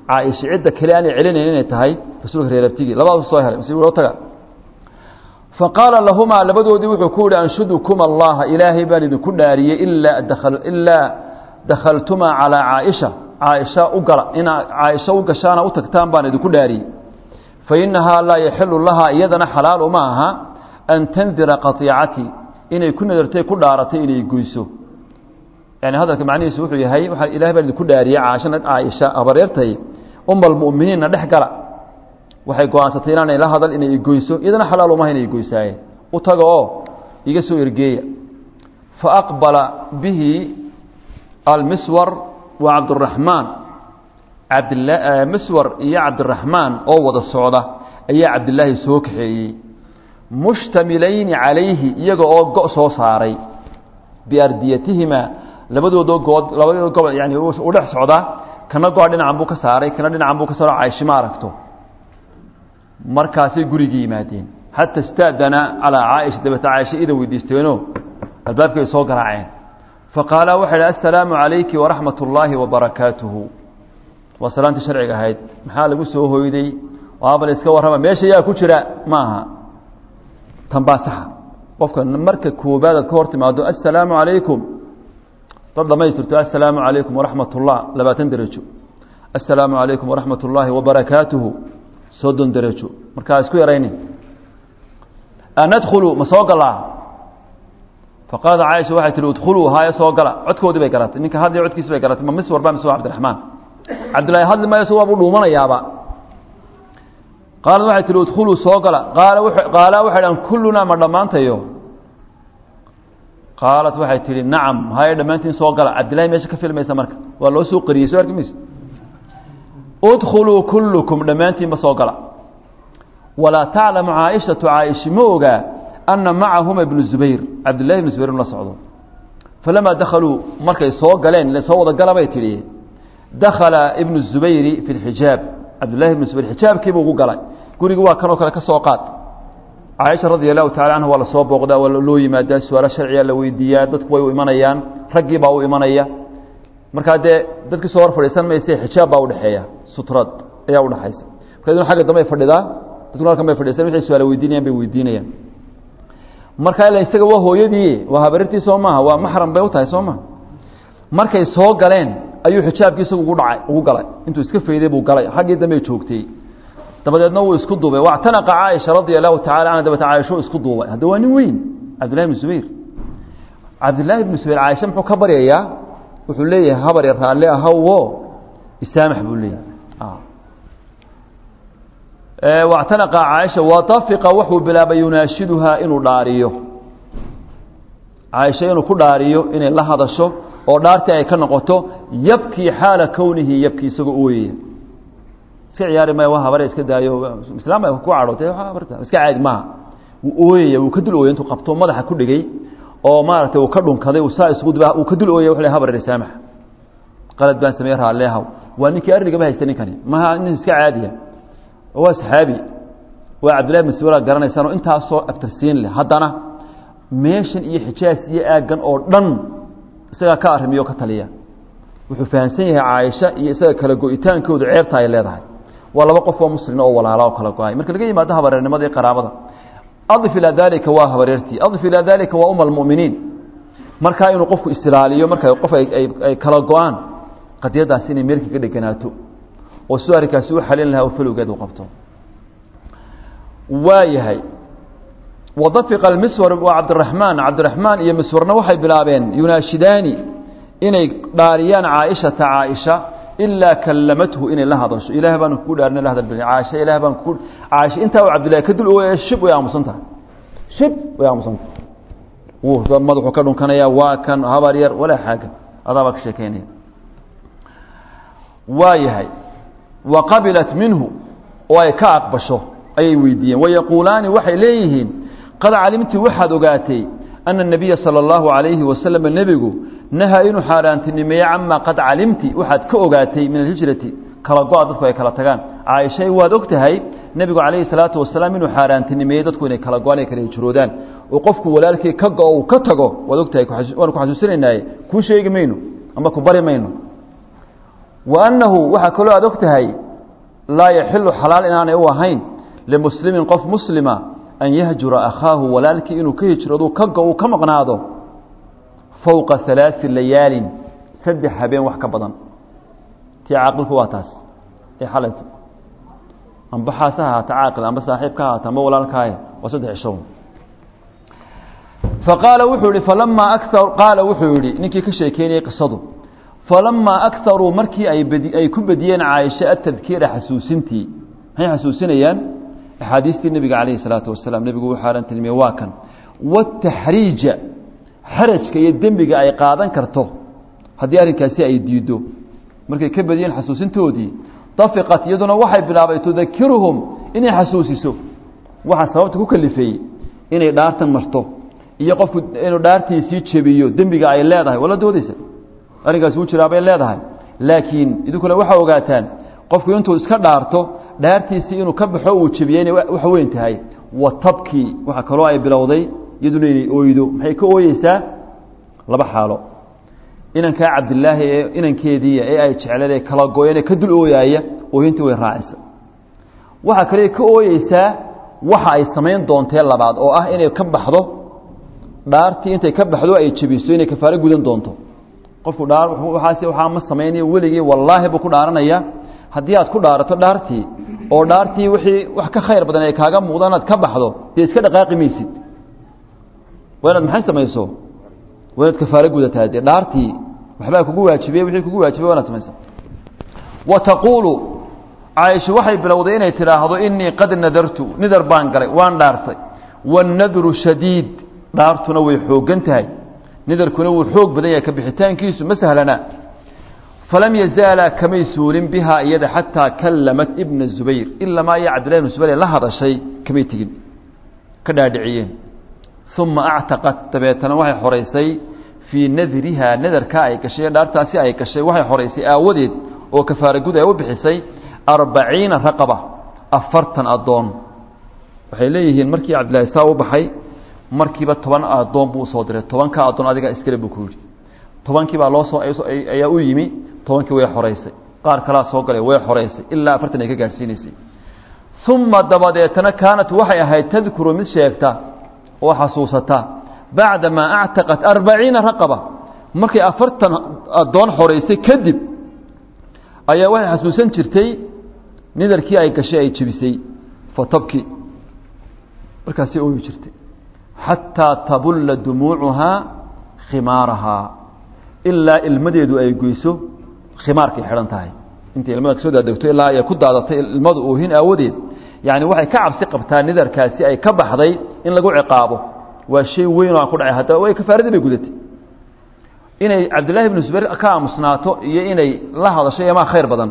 caaisha cidda kale aanay celinayn inay tahay rasuulka reer abtigii labadaas soo helay masiib taga faqaala lahumaa labadoodii wuxuu ku yihi anshudukum allaha ilaahay baan idinku dhaariyey ilaa ilaa dakhaltumaa calaa caaisha caaisha u gala inaa caaisha u gashaana u tagtaan baan idinku dhaariyey fa innahaa laa yaxilu lahaa iyadana xalaal uma aha an tandira qatiicatii inay ku nadartay ku dhaaratay inay goyso yani hadalka macnihiisu wuxuu yahay waxaa ilahay baan idinku dhaariyey caashana caaisha habareertay uma almu'miniinna dhex gala waxay go-aansatay inaanay la hadal inay igoyso iyadana xalaal umaha inay igoysaaye u taga oo iga soo ergeeya fa aqbala bihi almiswar wa cabduraxmaan miswar iyo cabdiraxmaan oo wada socda ayaa cabdilaahi soo kaxeeyey mushtamilayni calayhi iyaga oo go' soo saaray biardiyatihima labadoodoo good labadoodo gobo yani u dhex socdaa kana go-a dhinacan buu ka saaray kana dhinacan buu ka saaro cayshi ma aragto markaasay gurigii yimaadeen xata istaadana calaa caaisha dabeeta caaisha idan weydiisteenoo albaabkay soo garaaceen faqaalaa waxay idhi assalaamu calayki waraxmat ullaahi wabarakaatuhu waa salaantii sharciga ahayd maxaa lagu soo hoyday aabal iska warrama meesha yaa ku jira ma aha tan baa saxa qofka marka koobaad aad ka hor timaado assalaamu calaykum dad dhamaystirto assalaamu calaykum waraxmat ullah labaatan derajo assalaamu calaykum waraxmat ullaahi wabarakaatuhu soddon derajo markaa isku yarayni anadkhulu ma soo galaa faqaalad caaisha waxay tihi udkhuluu haayo soo gala codkoodii bay garatay ninka hadlay codkiisi bay garatay ma miswar ba mise waa cabdiraxmaan cabdillahi hadli maayo isag waabuu dhuumanayaaba qaalad waxay tihi udkhuluu soo gala qaala qaalaa waxay dhahan kullunaa ma dhammaantayo qaalat waxay tihi nacam haye dhammaantiin soo gala cabdillahi meesha ka filmaysa marka waa loo soo qariyey soo arki mayse udkhuluu kullukum dhammaantiinba soo gala walaa taclamu caaishatu caa'ishi ma ogaa anna macahuma ibnu zubayr cabdillahi ibnu zubayr la socdo falamaa dakhaluu markay soo galeen ile soo wada gala bay tidhi dakhala ibnu zubayri fi lxijaab cabdillahi ibnu zubayr xijaabkiibuu ugu galay gurigi waa kanoo kale ka soo qaad caaisha radia allahu tacala canha waa lasoo booqdaa waa loo yimaadaa su-aalo sharciga la weydiiyaa dadku way u imanayaan raggii baa u imanaya markaa dee dadkii soo hor fadhiisan mayse xijaab baa udhexeeya sutrad ayaa udhexaysa marka agga dambe ay fadhidaa dadkuna halkan bay fadhiisan waxay su-aala weydiinayaan bay weydiinayaan marka ila isaga waa hooyadii waa habarirtii soo maaha waa maxram bay u tahay soo maha markay soo galeen ayuu xijaabkii isagu ugu dhacay ugu galay intuu iska fayday buu galay xaggii dambe joogtay dabadeedna wuu isku duubay wactanaqa caaisha radia allahu tacala canha dabeeta caaisho isku duubay hadda waa nin weyn cabdillahi ibnu zubayr cabdillahi ibnu zubayr caaisha muxuu ka baryayaa wuxuu leeyahay habar yar raalle ahawo isaamax buu leeyahay wactanaqa caaisha watafiqa wuxuu bilaabay yunaashiduhaa inuu dhaariyo caaisha inuu ku dhaariyo inay la hadasho oo dhaartii ay ka noqoto yabkii xaala kownihi yabkii isagoo ooyaya iska ciyaari maya waa habare iska daayo islaam bay ku cadhootay habarta iska caadi maaha wuu ooyaya wuu ka dul ooyay intuu qabto madaxa ku dhigay oo maaragtay uu ka dhunkaday uu saa isugu dibaa uu ka dul ooyay wuxuu leeyahay habar risaamax qalad baan sameeyey raalleehaw waa ninkii arrinigaba haysta ninkani maha nin iska caadiya waa saxaabi waa cabdillahi ibn sawla garanaysaanoo intaasoo aftarsiin leh haddana meeshan iyo xijaas iyo aaggan oo dhan isagaa ka arrimiyo ka taliya wuxuu fahamsan yahay caaisha iyo isaga kala go-itaankoodu ceebta ay leedahay waa laba qof oo muslina oo walaala oo kala go-ay marka laga yimaado habareernimada iyo qaraabada adif ilaa dalika waa habareertii adif ilaa dalika waa uma almu'miniin markaa inuu qofku isilaaliyo marka qof ay kala go-aan qadiyadaasi inay meelkii ka dheganaato oo sidoo arrinkaasi u xalin lahaa oo falowgeed u qabto waa yahay wadafiqa almiswar waa cabdiraxmaan cabdiraxmaan iyo miswarna waxay bilaabeen yunaashidaani inay dhaariyaan caaishata caaisha ilaa kallamathu inay la hadasho ilaah baan kugu dhaarina la hadal caaisha ilaah baan kugu caaisha intaa uu cabdillahi ka dul ooyaya shib way aamusan tahay shib way aamusan tahay wuu madaxuu ka dhunkanaya waa kan habar yar walaa xaaga adaabaa ka sheekeynaya waa yahay wa qabilat minhu oo ay ka aqbasho ayay weydiiyeen wayaquulaani waxay leeyihiin qad calimti waxaad ogaatay ana الnabiya salى اllahu عalayhi wasalam nebigu nahaa inuu xaaraantinimeeye camaa qad calimti waxaad ka ogaatay min alhijrati kala go-a dadku ay kala tagaan caaishay waad og tahay nebigu calayhi salaatu wasalaam inuu xaaraantinimeeyey dadku inay kala go-aan ay kala hijroodaan oo qofku walaalkii ka go-o uu ka tago waad og tahay waanu ku xasuusinaynaye kuu sheegi mayno ama ku bari mayno wa annahu waxaa kaloo aad og tahay laa yaxilu xalaal inaanay u ahayn limuslimin qof muslima an yahjura akhaahu walaalkii inuu ka hijradu ka go uu ka maqnaado fowqa halaai layaalin saddex habeen wax ka badan tii caaqilku waa taas ee xalayto amba xaas ha ahaata caaqil amba saaxiib ka ahaata amba walaalkaaye waa saddex cishown faqaala wuxuu yihi falamaa akar qaala wuxuu yihi ninkii ka sheekeynayay qisadu falamaa akaruu markii ay badi ay ku bediyeen caaisha atadkiira xasuusintii maxay xasuusinayaan axaadiistii nebiga calayhi salaatu wasalaam nebigu wuxuu alan tilmiyey waa kan wataxriija xarajka iyo dembiga ay qaadan karto haddii arrinkaasi ay diiddo markay ka badiyeen xasuusintoodii dafiqat iyaduna waxay bilaabay tudakiruhum inay xasuusiso waxaa sababta ku kalifeeyey inay dhaartan marto iyo qofku inuu dhaartiisii jebiyo dembiga ay leedahay wala doodaysa arrinkaasi wuu jiraa bay leedahay laakiin idinkuna waxaa ogaataan qofku intuu iska dhaarto dhaartiisii inuu ka baxo uu jebiyey inay wax weyn tahay wa tabkii waxaa kaloo ay bilowday iyaduna inay ooydo maxay ka ooyeysaa laba xaalo inankaa cabdilaahi ee inankeediiya ee ay jecleed ee kala gooyeen ee ka dul ooyaaya ooyintii way raacisa waxaa kale ka ooyeysaa waxa ay samayn doontee labaad oo ah inay ka baxdo dhaartii intay ka baxdo ay jebiso inay kafaaro gudan doonto qofku dhaar waaas waxaa ma samaynayo weligii wallaahi buu ku dhaaranaya haddii aad ku dhaarato dhaartii oo dhaartii wixii wax ka khayr badan ay kaaga muuqdaan inaad ka baxdo dee iska dhaqaaqi maysid waa inaad maxay samayso waa inaad kafaaro gudataa dee dhaartii waxbaa kugu waajibiyey wixii kugu waajibay waa inaad samaysa wa taquulu caaisha waxay bilowday inay tidhaahdo inii qad nadartu nidar baan galay waan dhaartay waannadru shadiid dhaartuna way xooggan tahay nidarkuna wuu xoog badan yahay ka bixitaankiisu ma sahlana falam yazaalaa kamay suulin bihaa iyada xataa kallamat ibna zubayr ilamaa iyo cabdillahi ibna zubayr la hadashay kamay tegin ka dhaadhiciyeen uma actaqat dabeetana waxay xoraysay fii nadrihaa nadarkaa ay gashay dhaartaasi ay gashay waxay xoraysay aawadeed oo kafaara gud ay u bixisay arbaciina raqaba afartan addoon waxay leeyihiin markii cabdillahi saa u baxay markiiba toban addoon buu usoo diray tobanka addoon adiga iskale buu ku yidhi tobankii baa loo soo ayaa u yimi tobankii way xoraysay qaar kalaa soo galay way xoraysay ilaa afartan ay ka gaadhsiinaysay uma dabadeetana kaanat waxay ahayd tadkuru mid sheegta oo xasuusata bacdamaa actaqat arbaciina raqaba markay afartan addoon xoraysay kadib ayaa waxay xasuusan jirtay nidarkii ay gashay ay jebisay fatabki markaasay ooyi jirtay xataa tabulla dumuucuhaa khimaarahaa ilaa ilmadeedu ay goyso khimaarkay xidhan tahay intay ilmada kasoo daadegto ilaa ay ku daadatay ilmadu oohin aawadeed yacni waxay ka cabsi qabtaa nidarkaasi ay ka baxday in lagu ciqaabo waa shay weyn oo aan ku dhacay haddaba way kafaaradii bay gudatay inay cabdillahi ibnu zubayr ka aamusnaato iyo inay la hadasho emaa khayr badan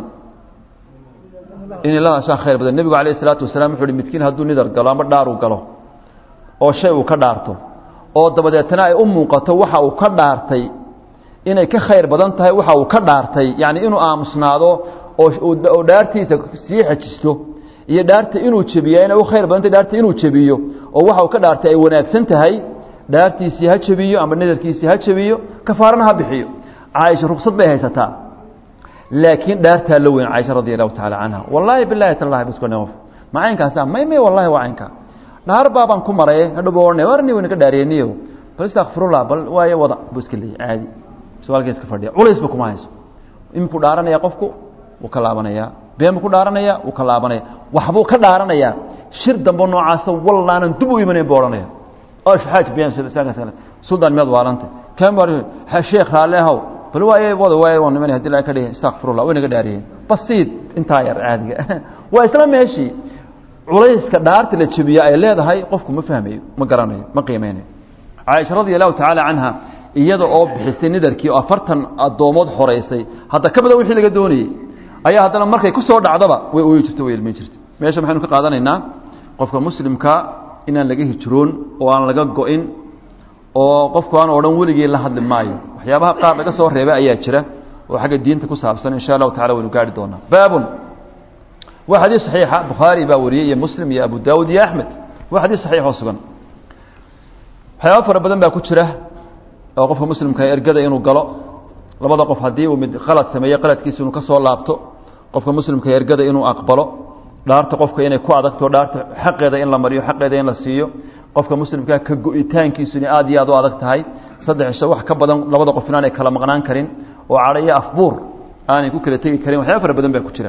inay la hadashaa khayr badan nebigu alayh isalaatu wasalaam wuxu uhi midkiin hadduu nidar galo ama dhaar uu galo oo shay uu ka dhaarto oo dabadeetana ay u muuqato waxa uu ka dhaartay inay ka khayr badan tahay waxa uu ka dhaartay yacni inuu aamusnaado oo dhaartiisa sii xejisto iyo dhaarta inuu jebiya inay u khayr badan tahay dhaarta inuu jebiyo oo waxa uu ka dhaartay ay wanaagsan tahay dhaartiisii ha jebiyo ama nadarkiisii ha jebiyo kafaarana ha bixiyo caaisha rugsad bay haysataa laakiin dhaartaa la weyn caaisha radi allahu tacaala canha wallaahi bilahi tallahi bas ma caynkaasa may may wallahi waa caynka dhaar baabaan ku maray hadhow ohanay warni wayna ka dhaariyeniyo bal istakfirullah bal waayo wada buu iska leeyay caadi su-aalka iska fadhiya culaysba kuma hayso imikuu dhaaranaya qofku wuu ka laabanayaa been buu ku dhaaranaya wuu ka laabanaya waxbuu ka dhaaranayaa shir dambe noocaasa wallaanan dib u imanayn buu odhanaya xaaj been suldan miyaad waarantay kan sheekh raalle ahow bal waay wada waay waan nimanay hadii laga ka dhigay istakfirullah way naga dhaariyeen basiid intaa yar caadiga waa isla meeshii culayska dhaarta la jebiya ay leedahay qofku ma fahmayo ma garanayo ma qiimeynayo caaisha radia allahu tacaala canha iyada oo bixisay nidarkii oo afartan addoomood xoraysay hadda ka badan wixii laga doonayey ayaa haddana markay ku soo dhacdaba way ooyi jirta way ilmeyn jirta meesha maxaynu ka qaadanaynaa qofka muslimka inaan laga hijroon oo aan laga go-in oo qofku aan odhan weligii la hadli maayo waxyaabaha qaar laga soo reebay ayaa jira oo xagga diinta ku saabsan insha allahu tacala waynu gaari doonaa baabun waa xadiis saxiixa bukhaari baa wariyey iyo muslim iyo abu daawud iyo axmed waa xadiis saxiix oo sugan waxyaaba fara badan baa ku jira oo qofka muslimka ergada inuu galo labada qof haddii uu mid qalad sameeyo qaladkiisa inuu ka soo laabto qofka muslimka ergada inuu aqbalo dhaarta qofka inay ku adagto dhaarta xaqeeda in la mariyo xaqeeda in la siiyo qofka muslimkaa ka go-itaankiisu inay aad iyo aad u adag tahay saddex cisho wax ka badan labada qof inaanay kala maqnaan karin oo cadho iyo afbuur aanay ku kala tegi karin waxyaaba fara badan baa ku jira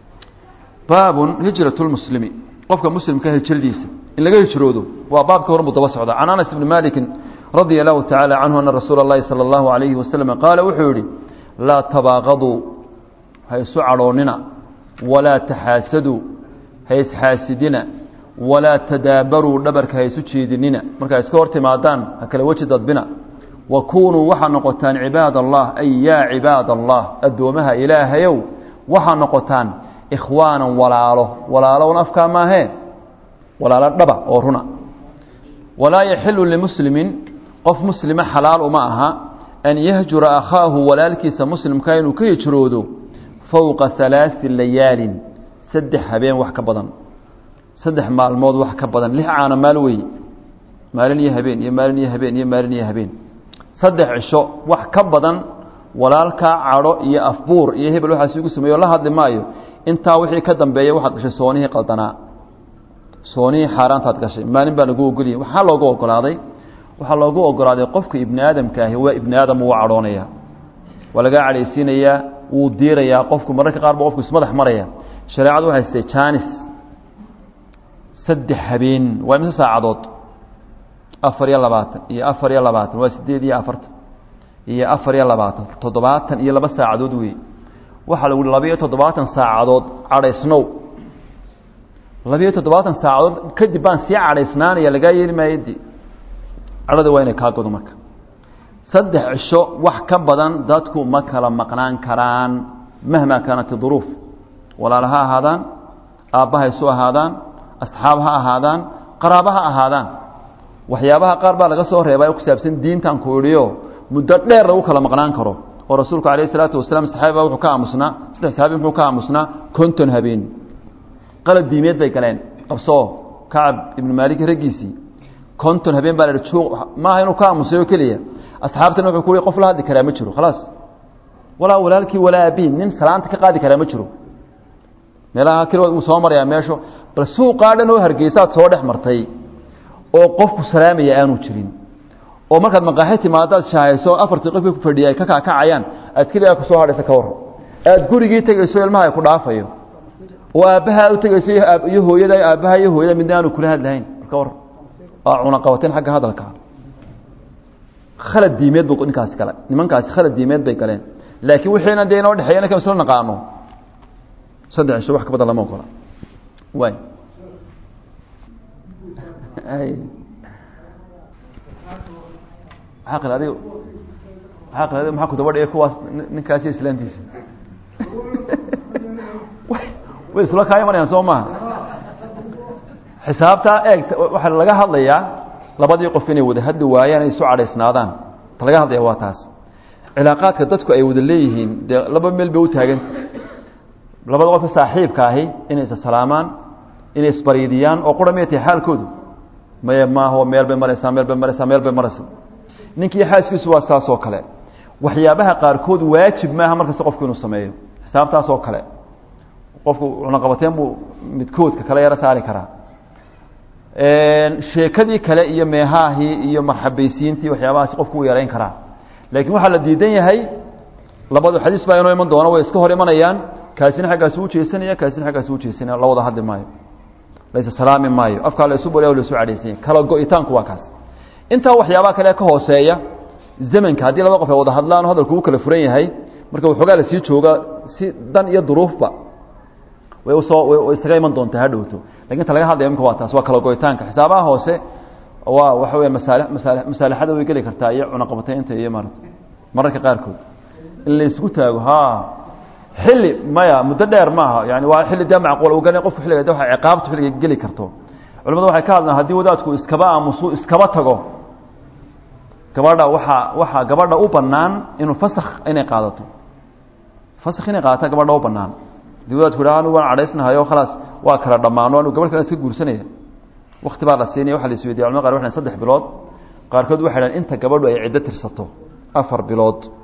baabun hijrat lmuslimi qofka muslimka hijradiisa in laga hijroodo waa baabka hormuu daba socda can anas ibni malikin radia allahu tacaala canhu ana rasuula اllahi salى اllahu alayhi wasalam qaala wuxuu yihi laa tabaaqaduu ha isu cadhoonnina walaa taxaasaduu ha isxaasidina walaa tadaabaruu dhabarka ha isu jeedinina markaa iska hor timaadaan ha kala weji dadbina wa kunuu waxaa noqotaan cibaad allah ay yaa cibaad allah addoomaha ilaahayow waxaa noqotaan ikhwaanan walaalo walaalowna afkaa maahee walaalo dhaba oo runa walaa yaxilu limuslimin qof muslima xalaal uma aha an yahjura akhaahu walaalkiisa muslimka inuu ka hijroodo fowqa halaai layaalin saddex habeen wax ka badan saddex maalmood wax ka badan lix caana maal weeye maalin iyo habeen iyo maalin iyo habeen iyo maalin iyo habeen saddex cisho wax ka badan walaalkaa cadho iyo afbuur iyo hebel waxaas igu sameeyo la hadli maayo intaa wixii ka dambeeya waxaad gashay soonihii qaldanaa soonihii xaaraantaad gashay maalin baa lagu ogolyahy waxaa loogu ogolaaday waxaa loogu ogolaaday qofka ibni aadamka ahi waa ibni aadam wuu cadhoonaya waa lagaa cadhaysiinayaa wuu diirayaa qofku mararka qaar ba qofku ismadax maraya shareecadu waxay sitay janis saddex habeen waa imise saacadood afar iyo labaatan iyo afar iyo labaatan waa sideed iyo afartan iyo afar iyo labaatan toddobaatan iyo laba saacadood wey waxaa lagu labiyo toddobaatan saacadood cadhaysnow labiyo toddobaatan saacadood kadib baan sii cadhaysnaanaya lagaa yeeli maayadi cadhada waa inay kaa godo marka saddex cisho wax ka badan dadku ma kala maqnaan karaan mahmaa kaanat duruuf walaala ha ahaadaan aabbaha isu ahaadaan asxaab ha ahaadaan qaraaba ha ahaadaan waxyaabaha qaar baa laga soo reebay ku saabsan diintan ku idhiyo muddo dheer lagu kala maqnaan karo oo rasuulku calayh isalaatu wasalaam saxaabiba wuxuu ka aamusnaa saddex saxaabi muxuu ka aamusnaa konton habeen qalad diimeed bay galeen qabsoo kacab ibnu maalik raggiisii konton habeen baa la ihi juuq maaha inuu ka aamusay oo keliya asxaabtana wuxuu ku yihi qof la hadli karaa ma jiro khalaas walaa walaalkii walaa abiin nin salaanta ka qaadi karaa ma jiro meelaha keligood uu soo marayaa meesho bal suuqaa dhan oo hargeysaad soo dhex martay oo qofku salaamaya aanu jirin oo markaad maqaaxi timaadaad shaahayso afartii qofkii ku fadhiyay ka kaakacayaan aad keligaa ku soo hadhaysa ka warran aad gurigii tegayso ilmaha ay ku dhaafayo oo aabbaha u tegayso iyo hooyada aabbaha iyo hooyada midna aanu kula hadlahayn ka warran waa cunaqabateen xagga hadalka khalad diimeed bu ninkaasi gala nimankaasi khalad diimeed bay galeen laakiin wixiina dee inoo dhexeeya inaka isla naqaano saddex cisho wax ka badan lama ogola waay aqil adig aqil adig maxaa ku daba dhigay kuwaas ninkaasi islaantiisa way isla kaa imanayaan soo maha xisaabtaa eeg waxaa laga hadlayaa labadii qof inay wada hadli waayaan ay isu cadhaysnaadaan ta laga hadlaya waa taas cilaaqaadka dadku ay wada leeyihiin dee laba meel bay u taaganta labada qofka saaxiibka ahi inay isa salaamaan inay isbariidiyaan oo qura miyay tahay xaalkoodu maye maaho meel bay maraysaa meel bay maraysaa meel bay maraysaa ninkii xaaskiisu waa saas oo kale waxyaabaha qaarkood waajib maaha markasta qofku inuu sameeyo xisaabtaas oo kale qofku cunaqabateen buu midkoodka kale yaro saari karaa sheekadii kale iyo meehaahii iyo marxabaysiintii waxyaabahaasi qofku uu yarayn karaa laakiin waxaa la diidan yahay labadu xadiis baa inoo iman doona way iska hor imanayaan kaasina xaggaasi u jeesanaya kaasina xaggaasi u jeesanaya la wada hadli maayo laysa salaami maayo afkaa la isu bariya o la isu cadhaysanya kala go-itaanku waa kaas intaa waxyaabaha kale ka hooseeya zamanka haddii laba qof ay wada hadlaan o hadalku uu kala furan yahay marka waxoogaa la sii jooga si dan iyo duruufba way usoo way isaga iman doontaa ha dhowto lakin ta laga hadlaya imka waa taas waa kala go-itaanka xisaabaha hoose waa waxa weya masaali masaali masaalixada way geli kartaa iyo cunaqabataynta iyo maarata mararka qaarkood in la isku taago ha xilli maya muddo dheer maaha yani waa xilli dee macquul u gala qofku xilliga de waa ciqaabtu xilliga geli karto culamadu waxay ka hadlaan haddii wadaadku iskaba aamusu iskaba tago gabadha waxaa waxaa gabadha u banaan inuu fasakh inay qaadato fasakh inay qaadata gabadha u banaan hadii wadaadku yidhaha anigu waan cadhaysnahayo khalaas waa kala dhammaano anigu gabadh kale iska guursanaya wakti baa la siinaya waxa la isweydiya culamada qar waxay saddex bilood qaarkood waxay dhahan inta gabadhu ay ciddo tirsato afar bilood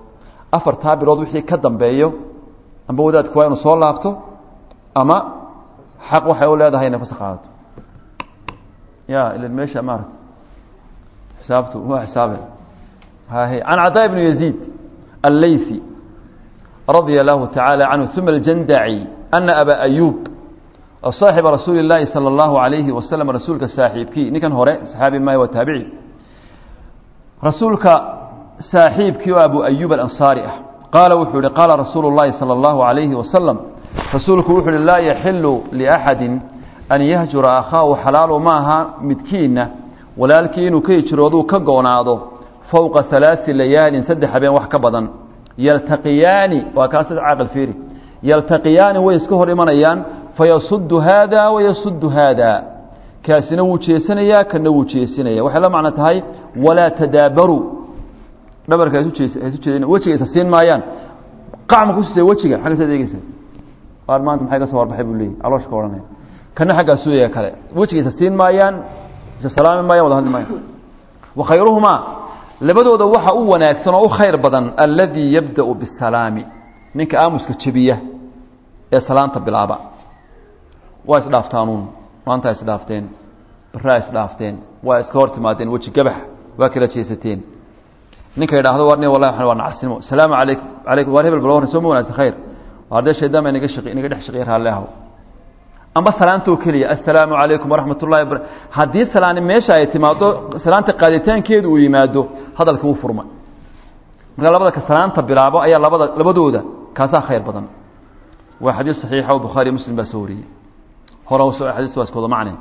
afartaa bilood wixii ka dambeeyo amba wadaadku waa inuu soo laabto ama xaq waxay u leedahay inay fasax qaadato ya ila meesha maarata xisaabtu waa xisaabe hahe can cadaa ibnu yaziid allaythi radia allahu tacaala canhu uma aljandaci ana aba ayuub صaaxiba rasuuli اllaahi salى اllahu alayhi wasalam rasuulka saaxiibkii ninkan hore saxaabi maayo waa taabici rasuulka saaxiibkii oo abu ayuub alansaari ah qaala wuxuu yihi qaala rasuulu اllahi salى اllahu alayhi wasalam rasuulku wuxuu uhi laa yaxilu liaxadi an yahjura akhaahu xalaalu maaha midkiinna walaalkii inuu ka hijrooduu ka goonaado fowqa halaai layaalin saddex habeen wax ka badan yaltaqiyaani waa kaas caaqil fiiri yaltaqiyaani way iska hor imanayaan fayasudu haada wayasudu haada kaasina wuu jeesanayaa kana wuu jeesinaya waxay la macno tahay walaa tadaabaruu dhabarka haisu jeedin wejiga isa siin maayaan qacma kusiisa wejiga xaggasaad eegeysa qaar maanta maxay ka soo warbaxay buu leeyay calooshka ka odhanaya kana xaggaa suuyaya kale wejiga isa siin maayaan isa salaami maayaan wada hadli maayaan wa khayruhumaa labadooda waxa u wanaagsan oo u khayr badan alladii yabda'u bisalaami ninka aamuska jebiya ee salaanta bilaaba waa isdhaaftaanuun maanta isdhaafteen baraa isdhaafteen waa iska hor timaadeen weji gabax waa kala jeesateen ninka idhaahdo war wallahi waa nacasnimo salaamu calaykum calaykum waar hebel bal warran soo ma wanaagsan khayr waa dee shaydaan baa inaga shaqi inaga dhex shaqeeya raalli ahow amba salaantoo keliya assalaamu calaykum waraxmat ullahi wabara haddii salaani meesha ay timaado salaanta qaaditaankeedu uu yimaado hadalka wuu furma marka labada ka salaanta bilaabo ayaa labada labadooda kaasaa khayr badan waa xadiis saxiixa oo bukhaari muslim baa soo wariyey hore xadiistu waa iskooda macne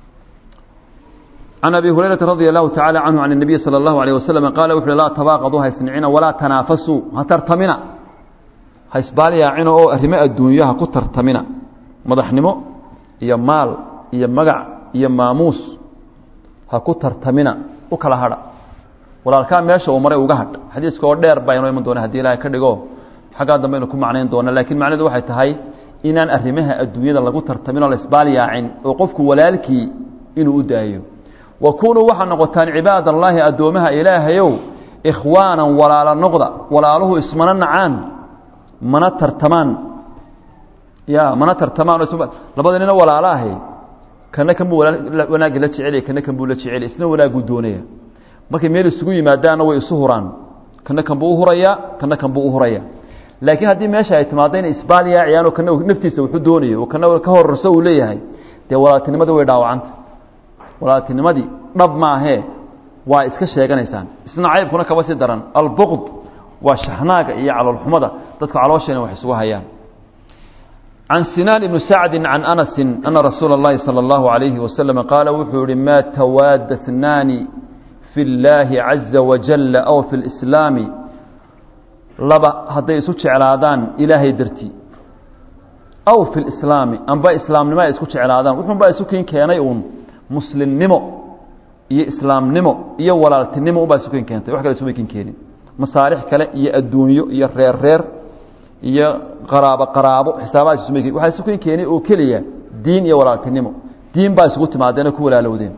can abi hurayrata radia allahu tacala canhu can الnabiy salى اllahu alيyه waslm qaala wuxu uhi laa tabaaqaduu ha isnicina walaa tanaafasuu ha tartamina ha isbaaliyaacina oo arrimo adduunyo ha ku tartamina madaxnimo iyo maal iyo magac iyo maamuus ha ku tartamina u kala hadha walaalkaa meesha uu maray uga hadh xadiiska oo dheer baa inoo iman doona hadii ilahay ka dhigo xaggaa dambe aynu ku macnayn doona lakiin macnahedu waxay tahay inaan arrimaha adduunyada lagu tartamin oo la isbaaliyaacin oo qofku walaalkii inuu u daayo wa kunuu waxaa noqotaan cibaad allaahi addoomaha ilaahayow ikhwaanan walaalo noqda walaaluhu ismana nacaan mana tartamaan ya mana tartamaan labada nina walaalo ahay kana kan buu wanaagga la jecelya kana kan buu la jecelya isna wanaagguu doonaya markay meel isugu yimaadaanna way isu huraan kana kan buu uhuraya kana kan buu uhuraya laakiin haddii meesha ay timaado inay isbaaliyaaciyaan oo kana naftiisa wuxuu doonayo oo kana ka horarso uu leeyahay dee walaaltinimadii way dhaawacanta walaaltinimadii dhab maahee waa iska sheeganaysaan isna caybkuna kaba sii daran albuqd waa shaxnaaga iyo caloolxumada dadka calooshayna wax isugu hayaan can sinaan ibni sacdi can anasi ana rasuula اllahi salى اllahu alayhi wasalam qaala wuxuu yihi maa tawaada اثnaani fi اllaahi caza wajala aw fi اlislaami laba hadday isu jeclaadaan ilaahay dartii aw fi lislaami amba islaamnimo ay isku jeclaadaan wuxuunbaa isu kin keenay uun muslimnimo iyo islaamnimo iyo walaaltinimo unbaa isu kin keentay wax kale isuma kin keenin masaalix kale iyo adduunyo iyo reer reer iyo qaraabo qaraabo xisaabahaas isuma kin waxaa isu kin keenay oo keliya diin iyo walaaltinimo diin baa isugu timaadeen oo ku walaalowdeen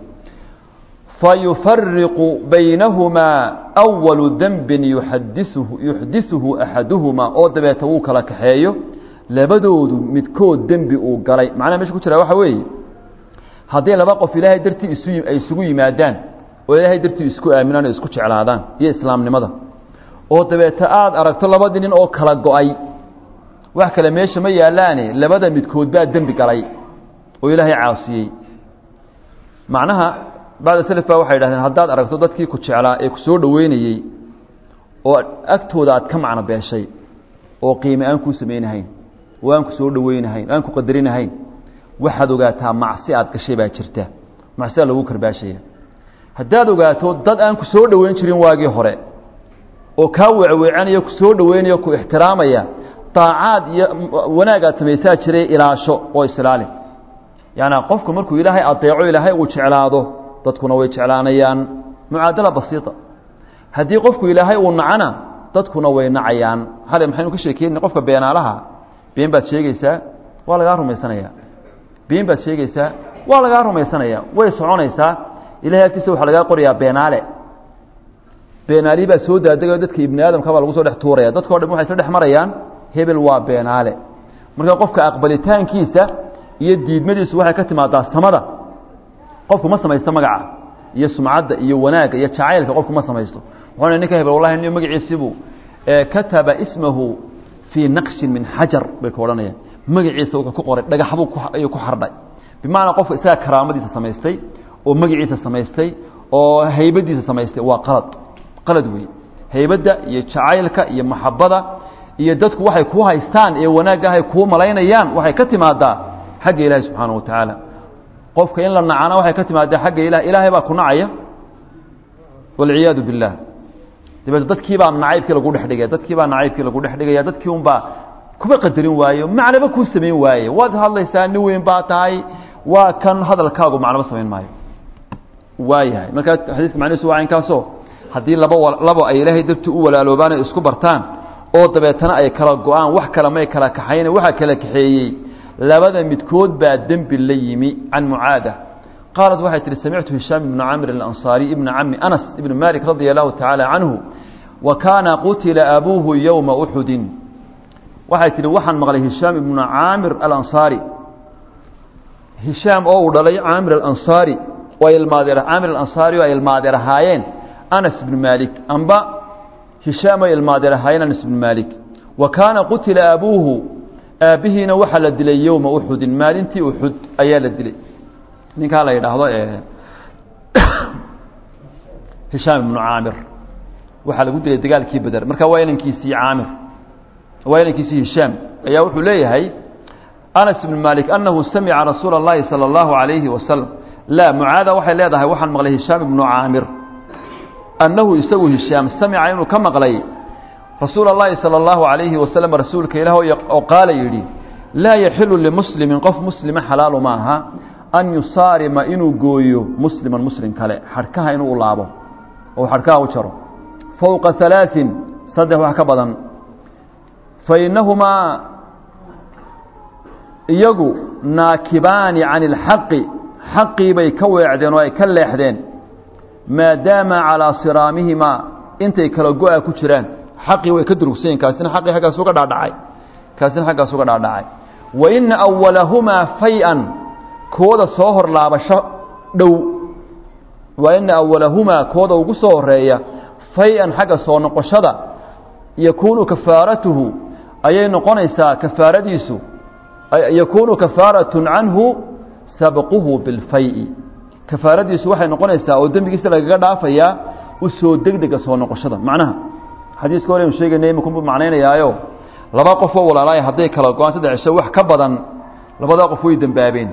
fayufariqu baynahumaa awalu dembin yuxadisuhu yuxdisuhu axaduhumaa oo dabeeta wuu kala kaxeeyo labadoodu midkood dembi uu galay macnaha mesha ku jira waxa weeye haddii laba qof ilaahay dartii isu ay isugu yimaadaan oo ilaahay dartii isku aaminaan oo isku jeclaadaan iyo islaamnimada oo dabeeta aada aragto labadii nin oo kala go-ay wax kale meesha ma yaalaane labada midkood baa dembi galay oo ilaahay caasiyey macnaha bacda selef baa waxay yidhahdeen haddaad aragto dadkii ku jeclaa ee ku soo dhoweynayey oo agtooda aad ka macno beeshay oo qiime aan kuu samaynahayn oo aan ku soo dhoweynahayn aan ku qadarinahayn waxaad ogaataa macsi aad gashay baa jirta macsidaa lagu karbaashaya haddaad ogaato dad aan ku soo dhoweyn jirin waagii hore oo kaa weecweecanaya ku soo dhoweynayo ku ixtiraamaya daacaad iyo wanaag aad samaysaa jiray ilaasho oo islaali yaani qofku markuu ilaahay adeeco ilaahay uu jeclaado dadkuna way jeclaanayaan mucaadala basiita haddii qofku ilaahay uu nacana dadkuna way nacayaan hale maxaynu ka sheekeynay qofka beenaalaha been baad sheegaysaa waa lagaa rumaysanaya been baad sheegaysaa waa lagaa rumaysanaya way soconaysaa ilahay agtiisa waxaa lagaa qorayaa beenaale beenaali baa soo daadegao dadka ibni aadamka baa lagu soo dhex tuuraya dadkao dhan waxay isla dhex marayaan hebel waa beenaale marka qofka aqbalitaankiisa iyo diidmadiisu waxay ka timaadaa samada qofku ma samaysto magaca iyo sumcadda iyo wanaagga iyo jacaylka qofku ma samaysto wuxuu ninka hebel wallahi nin magaciisiibuu kataba ismahu fii naqshin min xajar bay ka odhanayaan magaciisa wuxuu ku qoray dhagaxbuu ayuu ku xardhay bimacnaa qofka isaga karaamadiisa samaystay oo magaciisa samaystay oo haybadiisa samaystay waa qalad qalad weeye haybadda iyo jacaylka iyo maxabada iyo dadku waxay kuu haystaan ee wanaaggahay kuu malaynayaan waxay ka timaadaa xagga ilaahi subxaana wa tacaala qofka in la nacana waxay ka timaadaa xagga ilah ilaahay baa ku nacaya walciyaadu biاllah dabeete dadkii baa nacaybkii lagu dhex dhigaya dadkii baa nacaybkii lagu dhex dhigaya dadkii un baa kuba qadarin waayo macnaba kuu samayn waaye waad hadlaysaa nin weyn baa tahay waa kan hadalkaagu macnaba samayn maayo waayahay markaa xadiiska macnihiisu waa inkaasoo haddii laba labo ay ilaahay dartii u walaaloobaan ay isku bartaan oo dabeetana ay kala go-aan wax kale may kala kaxayna waxaa kala kaxeeyey labada midkood baa dembi la yimi can mucaada qaalat waxay tihi samictu hishaam ibnu camr alansaariy ibna cami anas ibni malik radia allahu tacaala canhu wa kaana qutila abuuhu yowma uxudin waxay tihi waxaan maqlay hishaam ibnu caamir alansaari hishaam oo uu dhalay caamir alansaari oo ay ilmaadeer caamir alansaari oo ay ilmaadeer ahaayeen anas ibnu maalik amba hishaam ay ilmaadeer ahaayeen anas ibnu maalik wa kaana qutila abuuhu aabbihiina waxaa la dilay yowma uxudin maalintii uxud ayaa la dilay ninkaa la yidhaahdo hishaam ibnu caamir waxaa lagu dilay dagaalkii beder marka waa inankiisii caamir waa inankiisii hishaam ayaa wuxuu leeyahay anas ibnu maalik annahu samica rasuula اllahi salى اllahu عalayhi wasalam laa mucaada waxay leedahay waxaan maqlay hishaam ibnu caamir annahu isagu hishaam samica inuu ka maqlay rasuula اllahi salى اllahu عalayhi wasalam rasuulka ilaah oo qaala yidhi laa yaxilu limuslimin qof muslima xalaalu ma aha an yusaarima inuu gooyo musliman muslim kale xadhkaha inuu u laabo oo xadhkaha u jaro fowqa halaaثin saddex wax ka badan fainahumaa iyagu naakibaani can اlxaqi xaqii bay ka weecdeen oo ay ka leexdeen maadaama calىa siraamihimaa intay kala go-a ku jiraan xaqii way ka durugsayen kaasina xaqii xaggaas uga dhaadhacay kaasina xaggaas uga dhaadhacay wa ina awalahumaa fay-an kooda soo hor laabasho dhow wa ina awalahumaa kooda ugu soo horeeya fay-an xagga soo noqoshada yakuunu kafaaratuhu ayay noqonaysaa kafaaradiisu yakuunu kafaaratun canhu sabquhu bilfay-i kafaaradiisu waxay noqonaysaa oo dembigiisa lagaga dhaafayaa u soo degdega soo noqoshada macnaha xadiiska hore anu sheegaynay iminkunbuu macnaynayaayo laba qof oo walaalaaya hadday kala go-aan saddex cisho wax ka badan labadaa qof way dembaabeen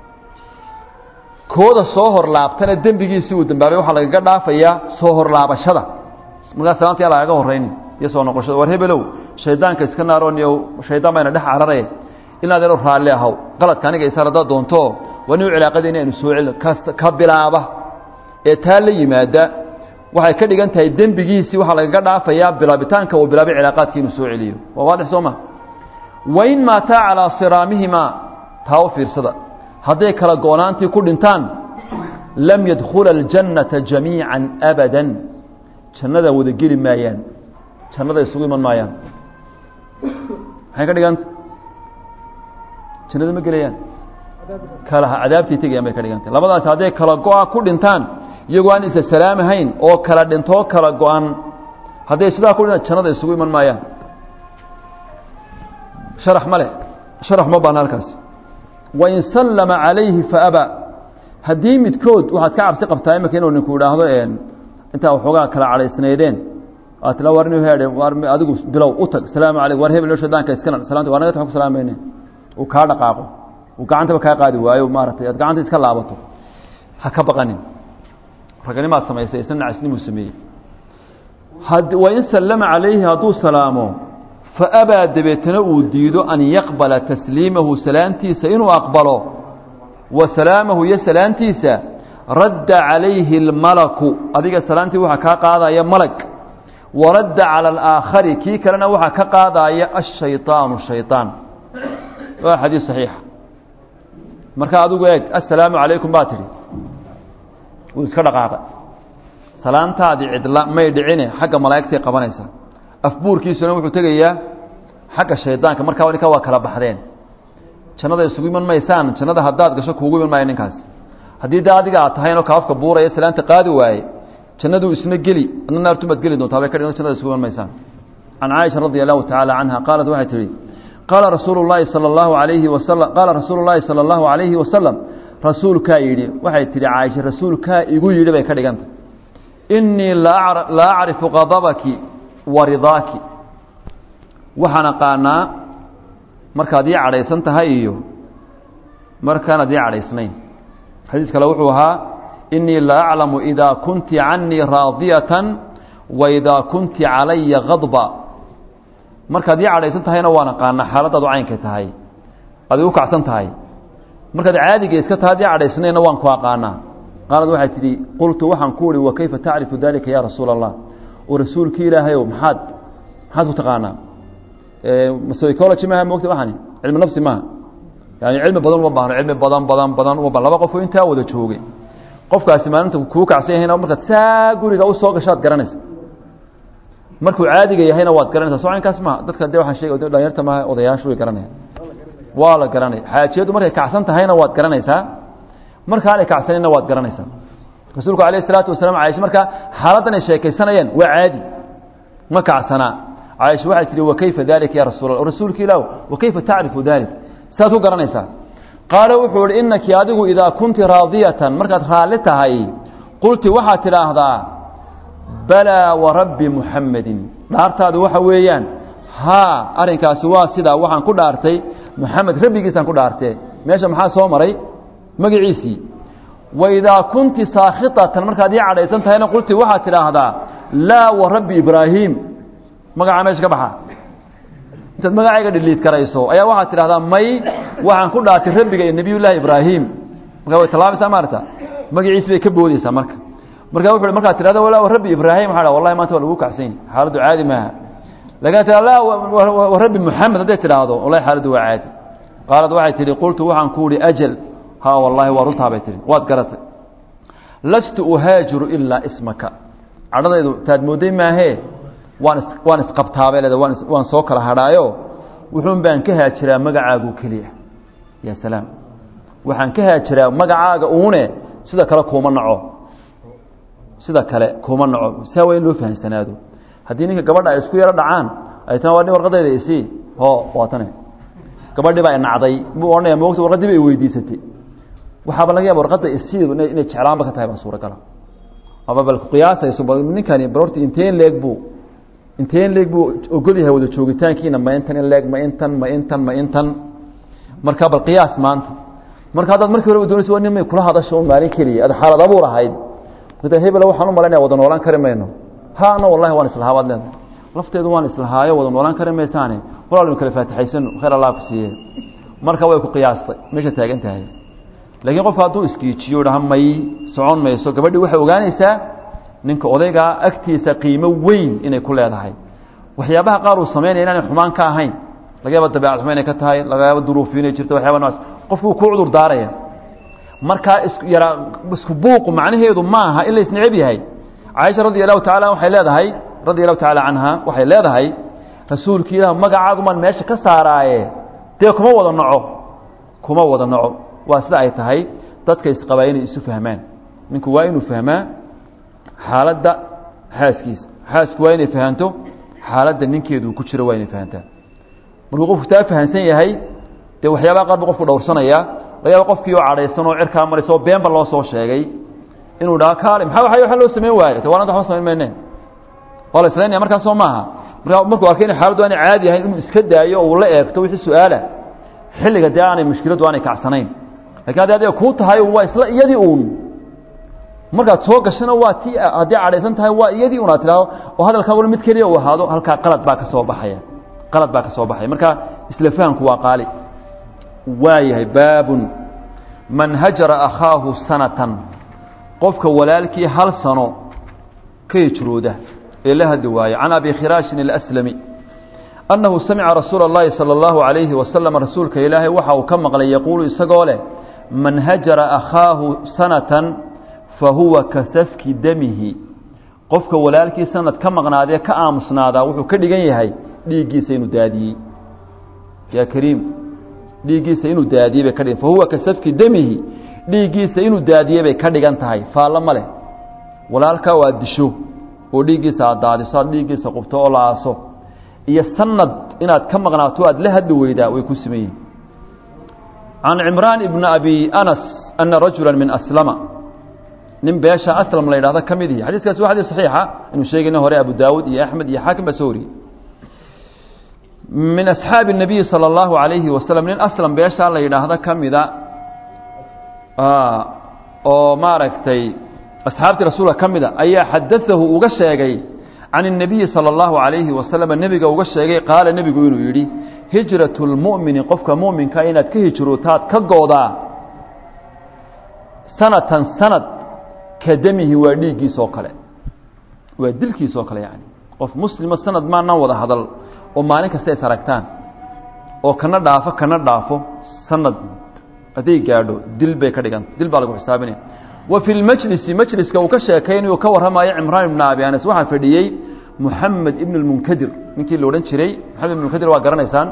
kooda soo hor laabtana dembigiisii uu dembaabay waxaa lagaga dhaafayaa soo hor laabashada markaa salaanta yaa lagaga horrayni iyo soo noqoshada war hebelow shaydaanka iska naarooniyo shaydaan bayna dhex carare inaad ero raalli ahaw qaladka aniga isaar haddaad doonto waa nin u cilaaqadayna aynu soo celino ka bilaaba ee taa la yimaada waxay ka dhigan tahay dembigiisii waxaa lagaga dhaafayaa bilaabitaanka uu bilaabay cilaaqaadka inuu soo celiyo waa waadix soo ma wain maataa calaa siraamihimaa taa u fiirsada hadday kala go-naantii ku dhintaan lam yadkhula aljannata jamiica abadan jannada wada geli maayaan jannada isugu iman maayaan maxay ka dhiganta jannada ma gelayaan kala cadaabtay tegayaan bay ka dhigantay labadaas hadday kala go-a ku dhintaan iyagoo aan isa salaamahayn oo kala dhintoo kala go-an hadday sidaa ku dhintaan jannada isugu iman maayaan sharax ma leh sharax ma baana halkaas wain sallama calayhi faaba haddii midkood waxaad ka cabsi qabtaa imika inuu ninku idhaahdo intaa waxoogaa kala cadhaysnaydeen aad tila war inu heedhe war adigu bilow u tag salaamu calaykum war hebel shaydaanka iskana salaanta waa naga tax ku salaamayne uu kaa dhaqaaqo uu gacantaba kaa qaadi waayo maaragtay aad gacanta iska laabato ha ka baqanin raganimaad samaysay isna nacisnimuu sameeyey wain sallama calayhi hadduu salaamo faabaa dabeetana uu diido an yaqbala tasliimahu salaantiisa inuu aqbalo wa salaamahu iyo salaantiisa radda calayhi اlmalaku adiga salaantii waxaa kaa qaadaya malag waradda calى alaakhari kii kalena waxaa ka qaadaya ashayطaanu shayطaan waa xadiis saxiixa marka adigu eeg assalaamu calaykum baa tidhi wuu iska dhaqaaqay salaantaadii cidla may dhicine xagga malaa'igtay qabanaysa afbuurkiisuna wuxuu tegayaa xagga shaydaanka markaa ninkaa waa kala baxdeen jannada isugu iman maysaan jannada haddaad gasho kuugu iman maayo ninkaas haddii dee adiga aad tahaynoo kaafka buuraya salaanta qaadi waaye jannaduu isna geli adna naartumaad geli doontaa bay ka dhigan jannada isugu iman maysaan can caaisha radia allahu tacaala canha qaalat waxay tihi qaala rasuulu llaahi sala allahu alayhi wasalam qaala rasuulu llaahi sala allahu calayhi wasalam rasuulkaa yidhi waxay tihi caaisha rasuulkaa igu yidhi bay ka dhiganta innii laa acrifu qadabaki wa ridaaki waxaan aqaanaa markaad ii cadhaysan tahay iyo markaanaad ii cadhaysnayn xadiis kale wuxuu ahaa innii la aclamu idaa kunti canii raadiyatan wa idaa kunti calaya kadba markaad ii cadhaysan tahayna waan aqaanaa xaaladaadu caynkay tahay aad igu kacsan tahay markaad caadiga iska tahay ad ii cadhaysnayna waan ku aqaanaa qaalad waxay tidhi qultu waxaan ku uhi wa kayfa tacrifu dalika ya rasuula allah oo rasuulkii ilaahayow maxaad maxaad ku taqaanaa psychology maaha mogta waxani cilmi nafsi maaha yani cilmi badan uma baahno cilmi badan badan badan uma baahno laba qofoo intaa wada joogay qofkaasi maalinta kuu kacsan yahayna markaad saa guriga u soo gashaad garanaysa markuu caadiga yahayna waad garanaysa soo caynkaas maaha dadka de waxaan sheegay dhalinyarta maaha odayaashu way garanaya waa la garanaya xaajiyadu markay kacsan tahayna waad garanaysaa markaanay kacsanayna waad garanaysaa rasuulku alayh isalaatu wasalaam caaisha markaa xaaladdan ay sheekaysanayeen waa caadi ma kacsanaa caaisha waxay tihi wakayfa dalika ya rasuul allah rasuulka ilaah wakayfa tacrifu dalik saad ku garanaysaa qaala wuxuu ihi inaki adigu idaa kunti raadiyatan markaad raalli tahay qulti waxaad tidhaahdaa balaa warabbi muxammedin dhaartaadu waxa weeyaan haa arrinkaasi waa sidaa waxaan ku dhaartay muxamed rabbigiisaan ku dhaartee meesha maxaa soo maray magaciisii waidaa kunti saakhitatan markaad ii cadhaysan tahayna qulti waxaad tidhaahdaa laa warabbi ibraahiim magacaa meesha ka baxa intaad magacayga dhiliid karayso ayaa waxaad tidhahdaa may waxaan ku dhaartay rabbiga iyo nebiyullaahi ibraahim markaa way tallaabaysaa maarata magaciisi bay ka boodeysaa marka marka wuxu uhi markaad tidhahda walaa warabbi ibraahim waxaa dha wallahi maanta waa lagu kacsan xaaladdu caadi maaha lakin tia laa warabbi muxamed hadday tidhaahdo wallahi xaaladdu waa caadi qaalad waxay tihi qultu waxaan ku uhi ajal ha wallahi waa runtaa bay tihi waad garatay lastu uhaajiru ilaa ismaka cadhadaydu taad moodday maahee waan is waan isqabtaabay leeda waan waan soo kala hadhaayo wuxuun baan ka haajiraa magacaagu keliya ya salaam waxaan ka haajiraa magacaaga uune sida kale kuuma naco sida kale kuuma naco saa waa in loo fahamsanaado haddii ninka gabadha ay isku yaro dhacaan ay tan waa nin warqadayda isii ho waa tane gabadhii baa nacday buu odhanaya moogta warqaddii ba i weydiisatay waxaaba laga yaaba warqadda isiidu inay inay jeclaanba ka tahay baa suuragala ama bal qiyaasayso bal ninkani bal horta inteen leeg buu inteen leeg buu ogol yahay wada joogitaankiina ma intan in leeg ma intan ma intan ma intan marka bal qiyaas maanta marka haddaad markii horeba doonaysa waa nin may kula hadasho un maalin keliya ad xaalad abuur ahayd marka hebel waxaan u malaynaya wada noolaan kari mayno ha ana wallahi waan islahaa baad leedahay lafteedu waan islahaayo wada noolaan kari maysaane walaalnu kala faatixaysano khayr allah ku siiye marka way ku qiyaastay meesha taagan tahay laakiin qofka hadduu iskiijiyo dhaha may socon mayso gabadhii waxay ogaanaysaa ninka odaygaa agtiisa qiimo weyn inay ku leedahay waxyaabaha qaar uu samaynaya inaanay xumaan ka ahayn laga yaaba dabeecad xumo inay ka tahay laga yaaba duruufi inay jirto waxyaba noocaas qofku wuu ku cudur daaraya markaa is yaraa isku buuqu macnaheedu maaha in la isneceb yahay caaisha radi allahu tacala waxay leedahay radia allahu tacaala canha waxay leedahay rasuulki ilah magacaagumaan meesha ka saaraaye dee kuma wada naco kuma wada naco waa sida ay tahay dadka isqabaa inay isu fahmaan ninku waa inuu fahmaa xaaladda xaaskiisa xaasku waa inay fahanto xaaladda ninkeedu ku jiro waa inay fahantaa markuu qofku taa fahansan yahay dee waxyaabaha qaar bu qofku dhowrsanaya laga yaaba qofkii oo cadhaysan oo cirkaa maraysa oo beenba loo soo sheegay inuu dhaha kaale maxaa waa waxa loo samayn waayo de waananta waxba samayn mayne waa la islaynaya markaas soo maaha markaa markuu arkay in xaaladdu aanay caadi ahayn inuu iska daayo oo uu la eegto wixii su-aala xilliga dee aanay mushkiladdu aanay kacsanayn lakin haddi adiga kuu tahay waa isla iyadii uun markaad soo gashana waa ti haddii cadhaysan tahay waa iyadii un aad tidhahdo oo hadalkaaguna mid keliya uu ahaado halkaa qalad baa ka soo baxaya qalad baa ka soo baxaya marka isla fahamku waa qaali waayahay baabun man hajara akhaahu sanatan qofka walaalkii hal sano ka hijrooda ee la hadli waayo can abi khiraashin اlأslami annahu samica rasuula اllahi salى اllahu عalayhi wasalam rasuulka ilaahay waxa uu ka maqlay yaquulu isagoo leh man hajara akhaahu sanatan fahuwa ka safki damihi qofka walaalkii sanad ka maqnaadee ka aamusnaadaa wuxuu ka dhigan yahay dhiiggiisa inuu daadiyey yaa kariim dhiiggiisa inuu daadiyey bay ka dhigan fahuwa ka safki demihi dhiiggiisa inuu daadiyey bay ka dhigan tahay faallo ma leh walaalkaa oo aad disho oo dhiiggiisa aad daadiso aad dhiiggiisa qubto oo la aaso iyo sanad inaad ka maqnaato aad la hadli weydaa way ku siman yihin can cimraan ibni abi anas ana rajula min aslama nin beesha aslam la yidhahdo ka mid ihi xadiiskaasi waa xadiis saxiixa inuu sheegayna hore abu daawud iyo axmed iyo xaakim baa soo wariyey min asxaabi الnabiyi salى اllahu alayhi wasalam nin aslam beeshaa la yidhaahdo ka mida oo maaragtay asxaabtii rasuulka ka mida ayaa xadaahu uga sheegay can الnabiyi salى اllahu alayhi wasalam nebiga uga sheegay qaala nebigu inuu yidhi hijraة اlmu'mini qofka mu'minka inaad ka hijrootaad ka goodaa sanatan sanad ka demihi waa dhiiggiisoo kale waa dilkiisoo kale yani qof muslimo sanad maanaan wada hadal oo maalin kasta is aragtaan oo kana dhaafo kana dhaafo sanad hadday gaadho dil bay ka dhiganta dil baa lagu xisaabinaya wa fi lmajlisi majliska uu ka sheekaynayo ka warramayo cimraan ibn abi anas waxaa fadhiyey muxamed ibn اlmunkadir ninkii la odhan jiray moxamed ibn munkadir waa garanaysaan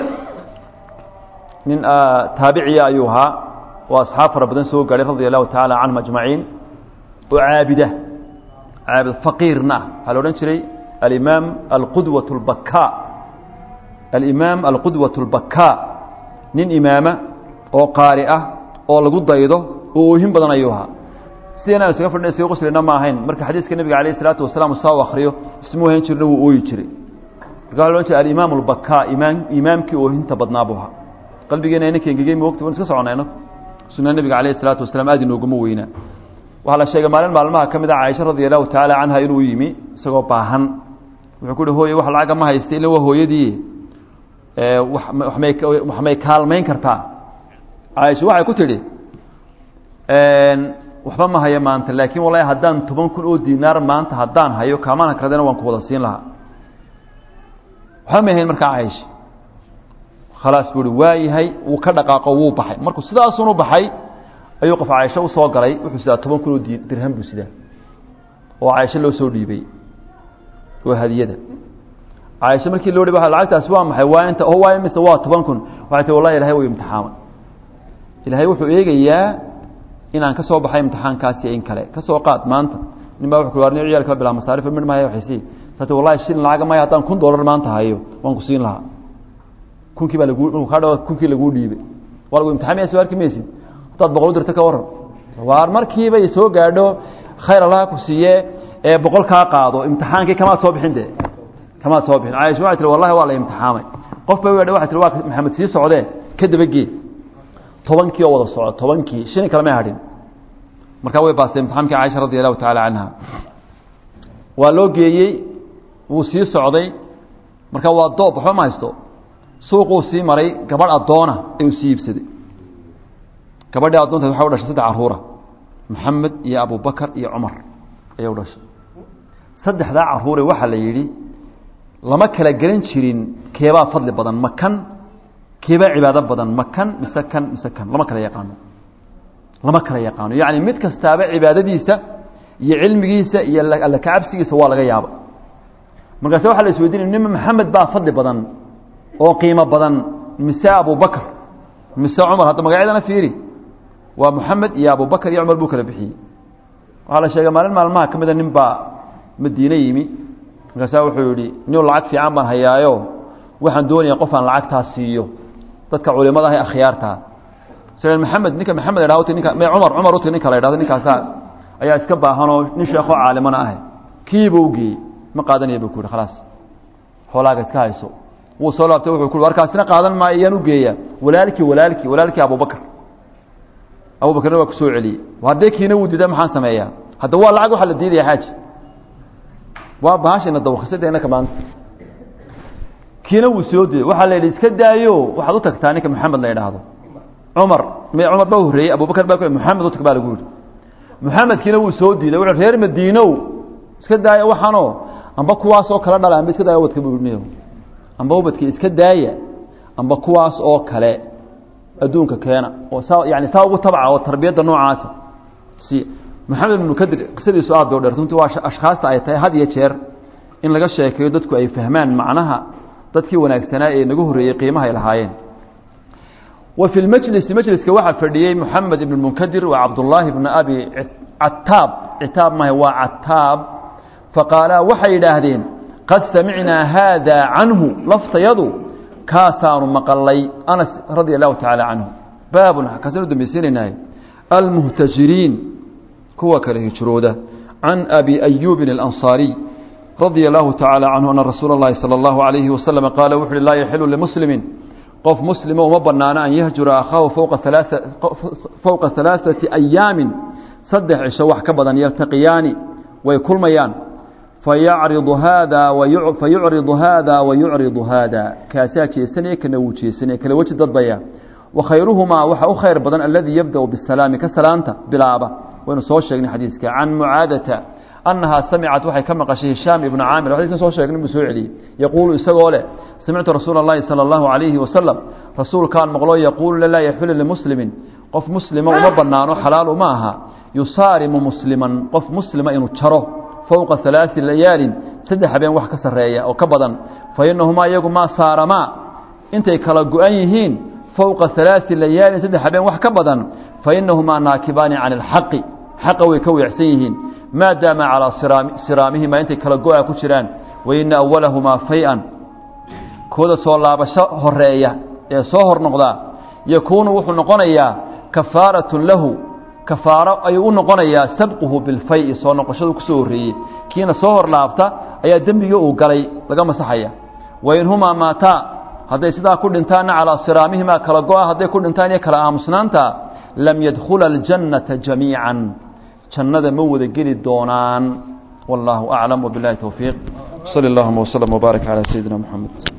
nin taabiciya ayuu ahaa oo asxaab fara badan soo gaadhay radia allahu tacaala canhum ajmaciin oo caabida caabid faqiirna ah waxaa la odhan jiray alimaam alqudwaة اlbakaa alimaam alqudwaة اlbakaa nin imaama oo qaari ah oo lagu daydo oo oohin badan ayuu ahaa sideenaan isaga fadhina isaga qoslina ma ahayn marka xadiiska nebiga alayh الsalaatu wasalaam saa u akriyo ismu ohan jirna wuu ooyi jiray marka waa la odhan jiray alimaam اlbakaa imaam imaamkii oohinta badnaa buu ahaa qalbigeena inanka engegey mogta wan iska socona inagu sunna nebiga alayh الsalaatu wasalaam aad inooguma weynaa waxaa la sheegay maalin maalmaha ka mid a caaisha radia allahu tacaala canha inuu yimi isagoo baahan wuxuu ku uhi hooye wax lacaga ma haysta ila waa hooyadii wamay wax may kaalmayn kartaa caaisha waxay ku tidhi waxba ma hayo maanta laakiin wallahi haddaan toban kun oo dinaar maanta haddaan hayo kaamaan hakradena waan ku wada siin lahaa waxba may hayn markaa caaisha khalaas buu uhi waayahay wuu ka dhaqaaqo wuu baxay markuu sidaasunu baxay ayuu qof caaisho usoo galay wuxuu sidaa toban kun oo dirham buu sidaa oo caaisho loo soo dhiibay waa hadiyada caaisho markii loo dhiba lacagtaasi waa maxay waa inta oo waa mise waa toban kun waxay tii wallahi ilahay way imtixaamay ilaahay wuxuu eegayaa inaan ka soo baxay imtixaankaasi in kale ka soo qaad maanta nin baa wuxuu warni ciyalka bilaa masaarif mid ma hayo waxaysi saati wallahi shilin lacaga maya haddaan kun dollar maanta hayo waan ku siin lahaa kunkii baa lagu ka dhaw kunkii laguu dhiibay waa lagu imtixaamaya soo arki maysid haddaad boqol dirta ka waran waar markiiba soo gaadho khayr allaha ku siiye ee boqol kaa qaado imtixaankii kamaad soo bixin de kamaad soo bixin caaisha waxay tihi wallahi waa la imtixaamay qof ba weedha waxay tihi waa maxamed sii socdee ka dabagee tobankii oo wada soco tobankii shilin kale may hadhin markaa way baastay imtixaamkii caaisha radi allahu tacaala canha waa loo geeyey wuu sii socday marka waa doob waxba ma haysto suuquu sii maray gabadh addoona ayuu sii iibsaday gabadhii addoonta waxay u dhashay saddex carruura maxamed iyo abubakar iyo cumar ayay u dhashay saddexdaa carruure waxaa la yidhi lama kala gelan jirin keebaa fadli badan ma kan keebaa cibaado badan ma kan mise kan mise kan lama kala yaqaano lama kala yaqaano yacni mid kastaaba cibaadadiisa iyo cilmigiisa iyo alla kacabsigiisa waa laga yaaba markaase waxaa la isweydiinaya nima maxamed baa fadli badan oo qiimo badan mise abubakar mise cumar hadda magacyadana fiiri waa moxamed iyo abubakar iyo cumar buu kala bixiyey waxaa la sheegay maalin maalmaha ka mida nin baa madiine yimi markaasaa wuxuu yihi nin lacag fiican baan hayaayo waxaan doonaya qof aan lacagtaa siiyo dadka culimada ah akhyaartaa s maxamed ninka maxamed la dhahdo ninka cumar cumar uti ninka la dhahdo ninkaasaa ayaa iska baahanoo nin sheekoo caalimana ah kiiba u geeyey ma qaadanaya bu ku yihi khalaas xoolaaga iska hayso wuu soo laabtay wuxuu ku warkaasina qaadan maayo iyaan u geeya walaalkii walaalkii walaalkii abubakar abubakarna waa ku soo celiyey haddee kiina wuu diida maxaan sameeyaa hadda waa lacag waxaa la diidaya xaaji waa bahashina dawkhasadeenaka maanta kiina wuu soo diiday waxaa la yidhi iska daayo waxaad u tagtaa ninka maxamed la yidhaahdo cumar m cumar baa horreeyey abubakar baa maxamed u tag baa lagu yidhi maxamedkiina wuu soo diiday wuxuu reer madiinow iska daaya waxaanoo amba kuwaasoo kala dhala amba iska daaya ubadka buu yidhi amba ubadka iska daaya amba kuwaas oo kale adduunka keena oo saa yani saa ugu tabca oo tarbiyadda noocaasa si moxamed ibn munkadir qisadiisu aad bay u dheer runtii waa ashkhaasta ay tahay had iyo jeer in laga sheekeeyo dadku ay fahmaan macnaha dadkii wanaagsanaa ee nagu horreeyey qiimaha ay lahaayeen wa fi lmajlisi majliska waxaa fadhiyey moxamed ibn munkadir wa cabdullaahi bna abi cataab citaab maha waa cataab faqaalaa waxay yidhaahdeen qad samicnaa haada canhu laftayadu kaasaanu maqalay anas radia allahu tacaala canhu baabun kaasanu dambaysiinaynahay almuhtajiriin kuwa kale hijrooda can abi ayuubin alansaariy radia allahu tacaala canhu ana rasuula اllahi salى allahu alayhi wasalam qaala wuxu uhi laa yaxilu limuslimin qof muslima uma banaano an yahjura akhaahu fowqa halaaثati ayaamin saddex cisho wax ka badan yaltaqiyaani way kulmayaan fayacridu haada fayucridu haada wayucridu haada kaasaa jeesanaya kana wuu jeesanaya kala weji dadbaya wakhayruhumaa waxaa u khayr badan aladii yabda'u bisalaami ka salaanta bilaaba waynu soo sheegnay xadiiska can mucaadata annahaa samicad waxay ka maqashay hishaam ibnu caamir xadiiskan soo sheegnay buu soo celiyey yaquulu isagoo leh samictu rasuula اllahi salى اllahu calayhi wasalam rasuulkaan maqloo yaquulu laa yaxilu limuslimin qof muslima uma banaano xalaal uma aha yusaarimu musliman qof muslima inuu jaro fowqa halaai layaalin saddex habeen wax ka sarreeya oo ka badan fa inahumaa iyagu maa saaramaa intay kala go-an yihiin fowqa halaai layaalin saddex habeen wax ka badan fa inahumaa naakibaani cani alxaqi xaqa way ka weecsan yihiin maadaama calaa siraamihima intay kala go-a ku jiraan wa ina awalahumaa fay-an kooda soo laabasho horeeya ee soo hor noqdaa yakuunu wuxuu noqonayaa kafaaratun lahu kafaaro ayuu u noqonayaa sabquhu bilfay soo noqoshadu kusoo horreeyey kiina soo hor laabta ayaa dembigii uu galay laga masaxaya wain humaa maataa hadday sidaa ku dhintaanna calaa siraamihimaa kala go-a hadday ku dhintaan iyo kala aamusnaanta lam yadkhula aljannata jamiican jannada ma wada geli doonaan wallaahu aclam wbilahi towfiiq sali allahuma wslm wbaarak calaa sayidina moxamed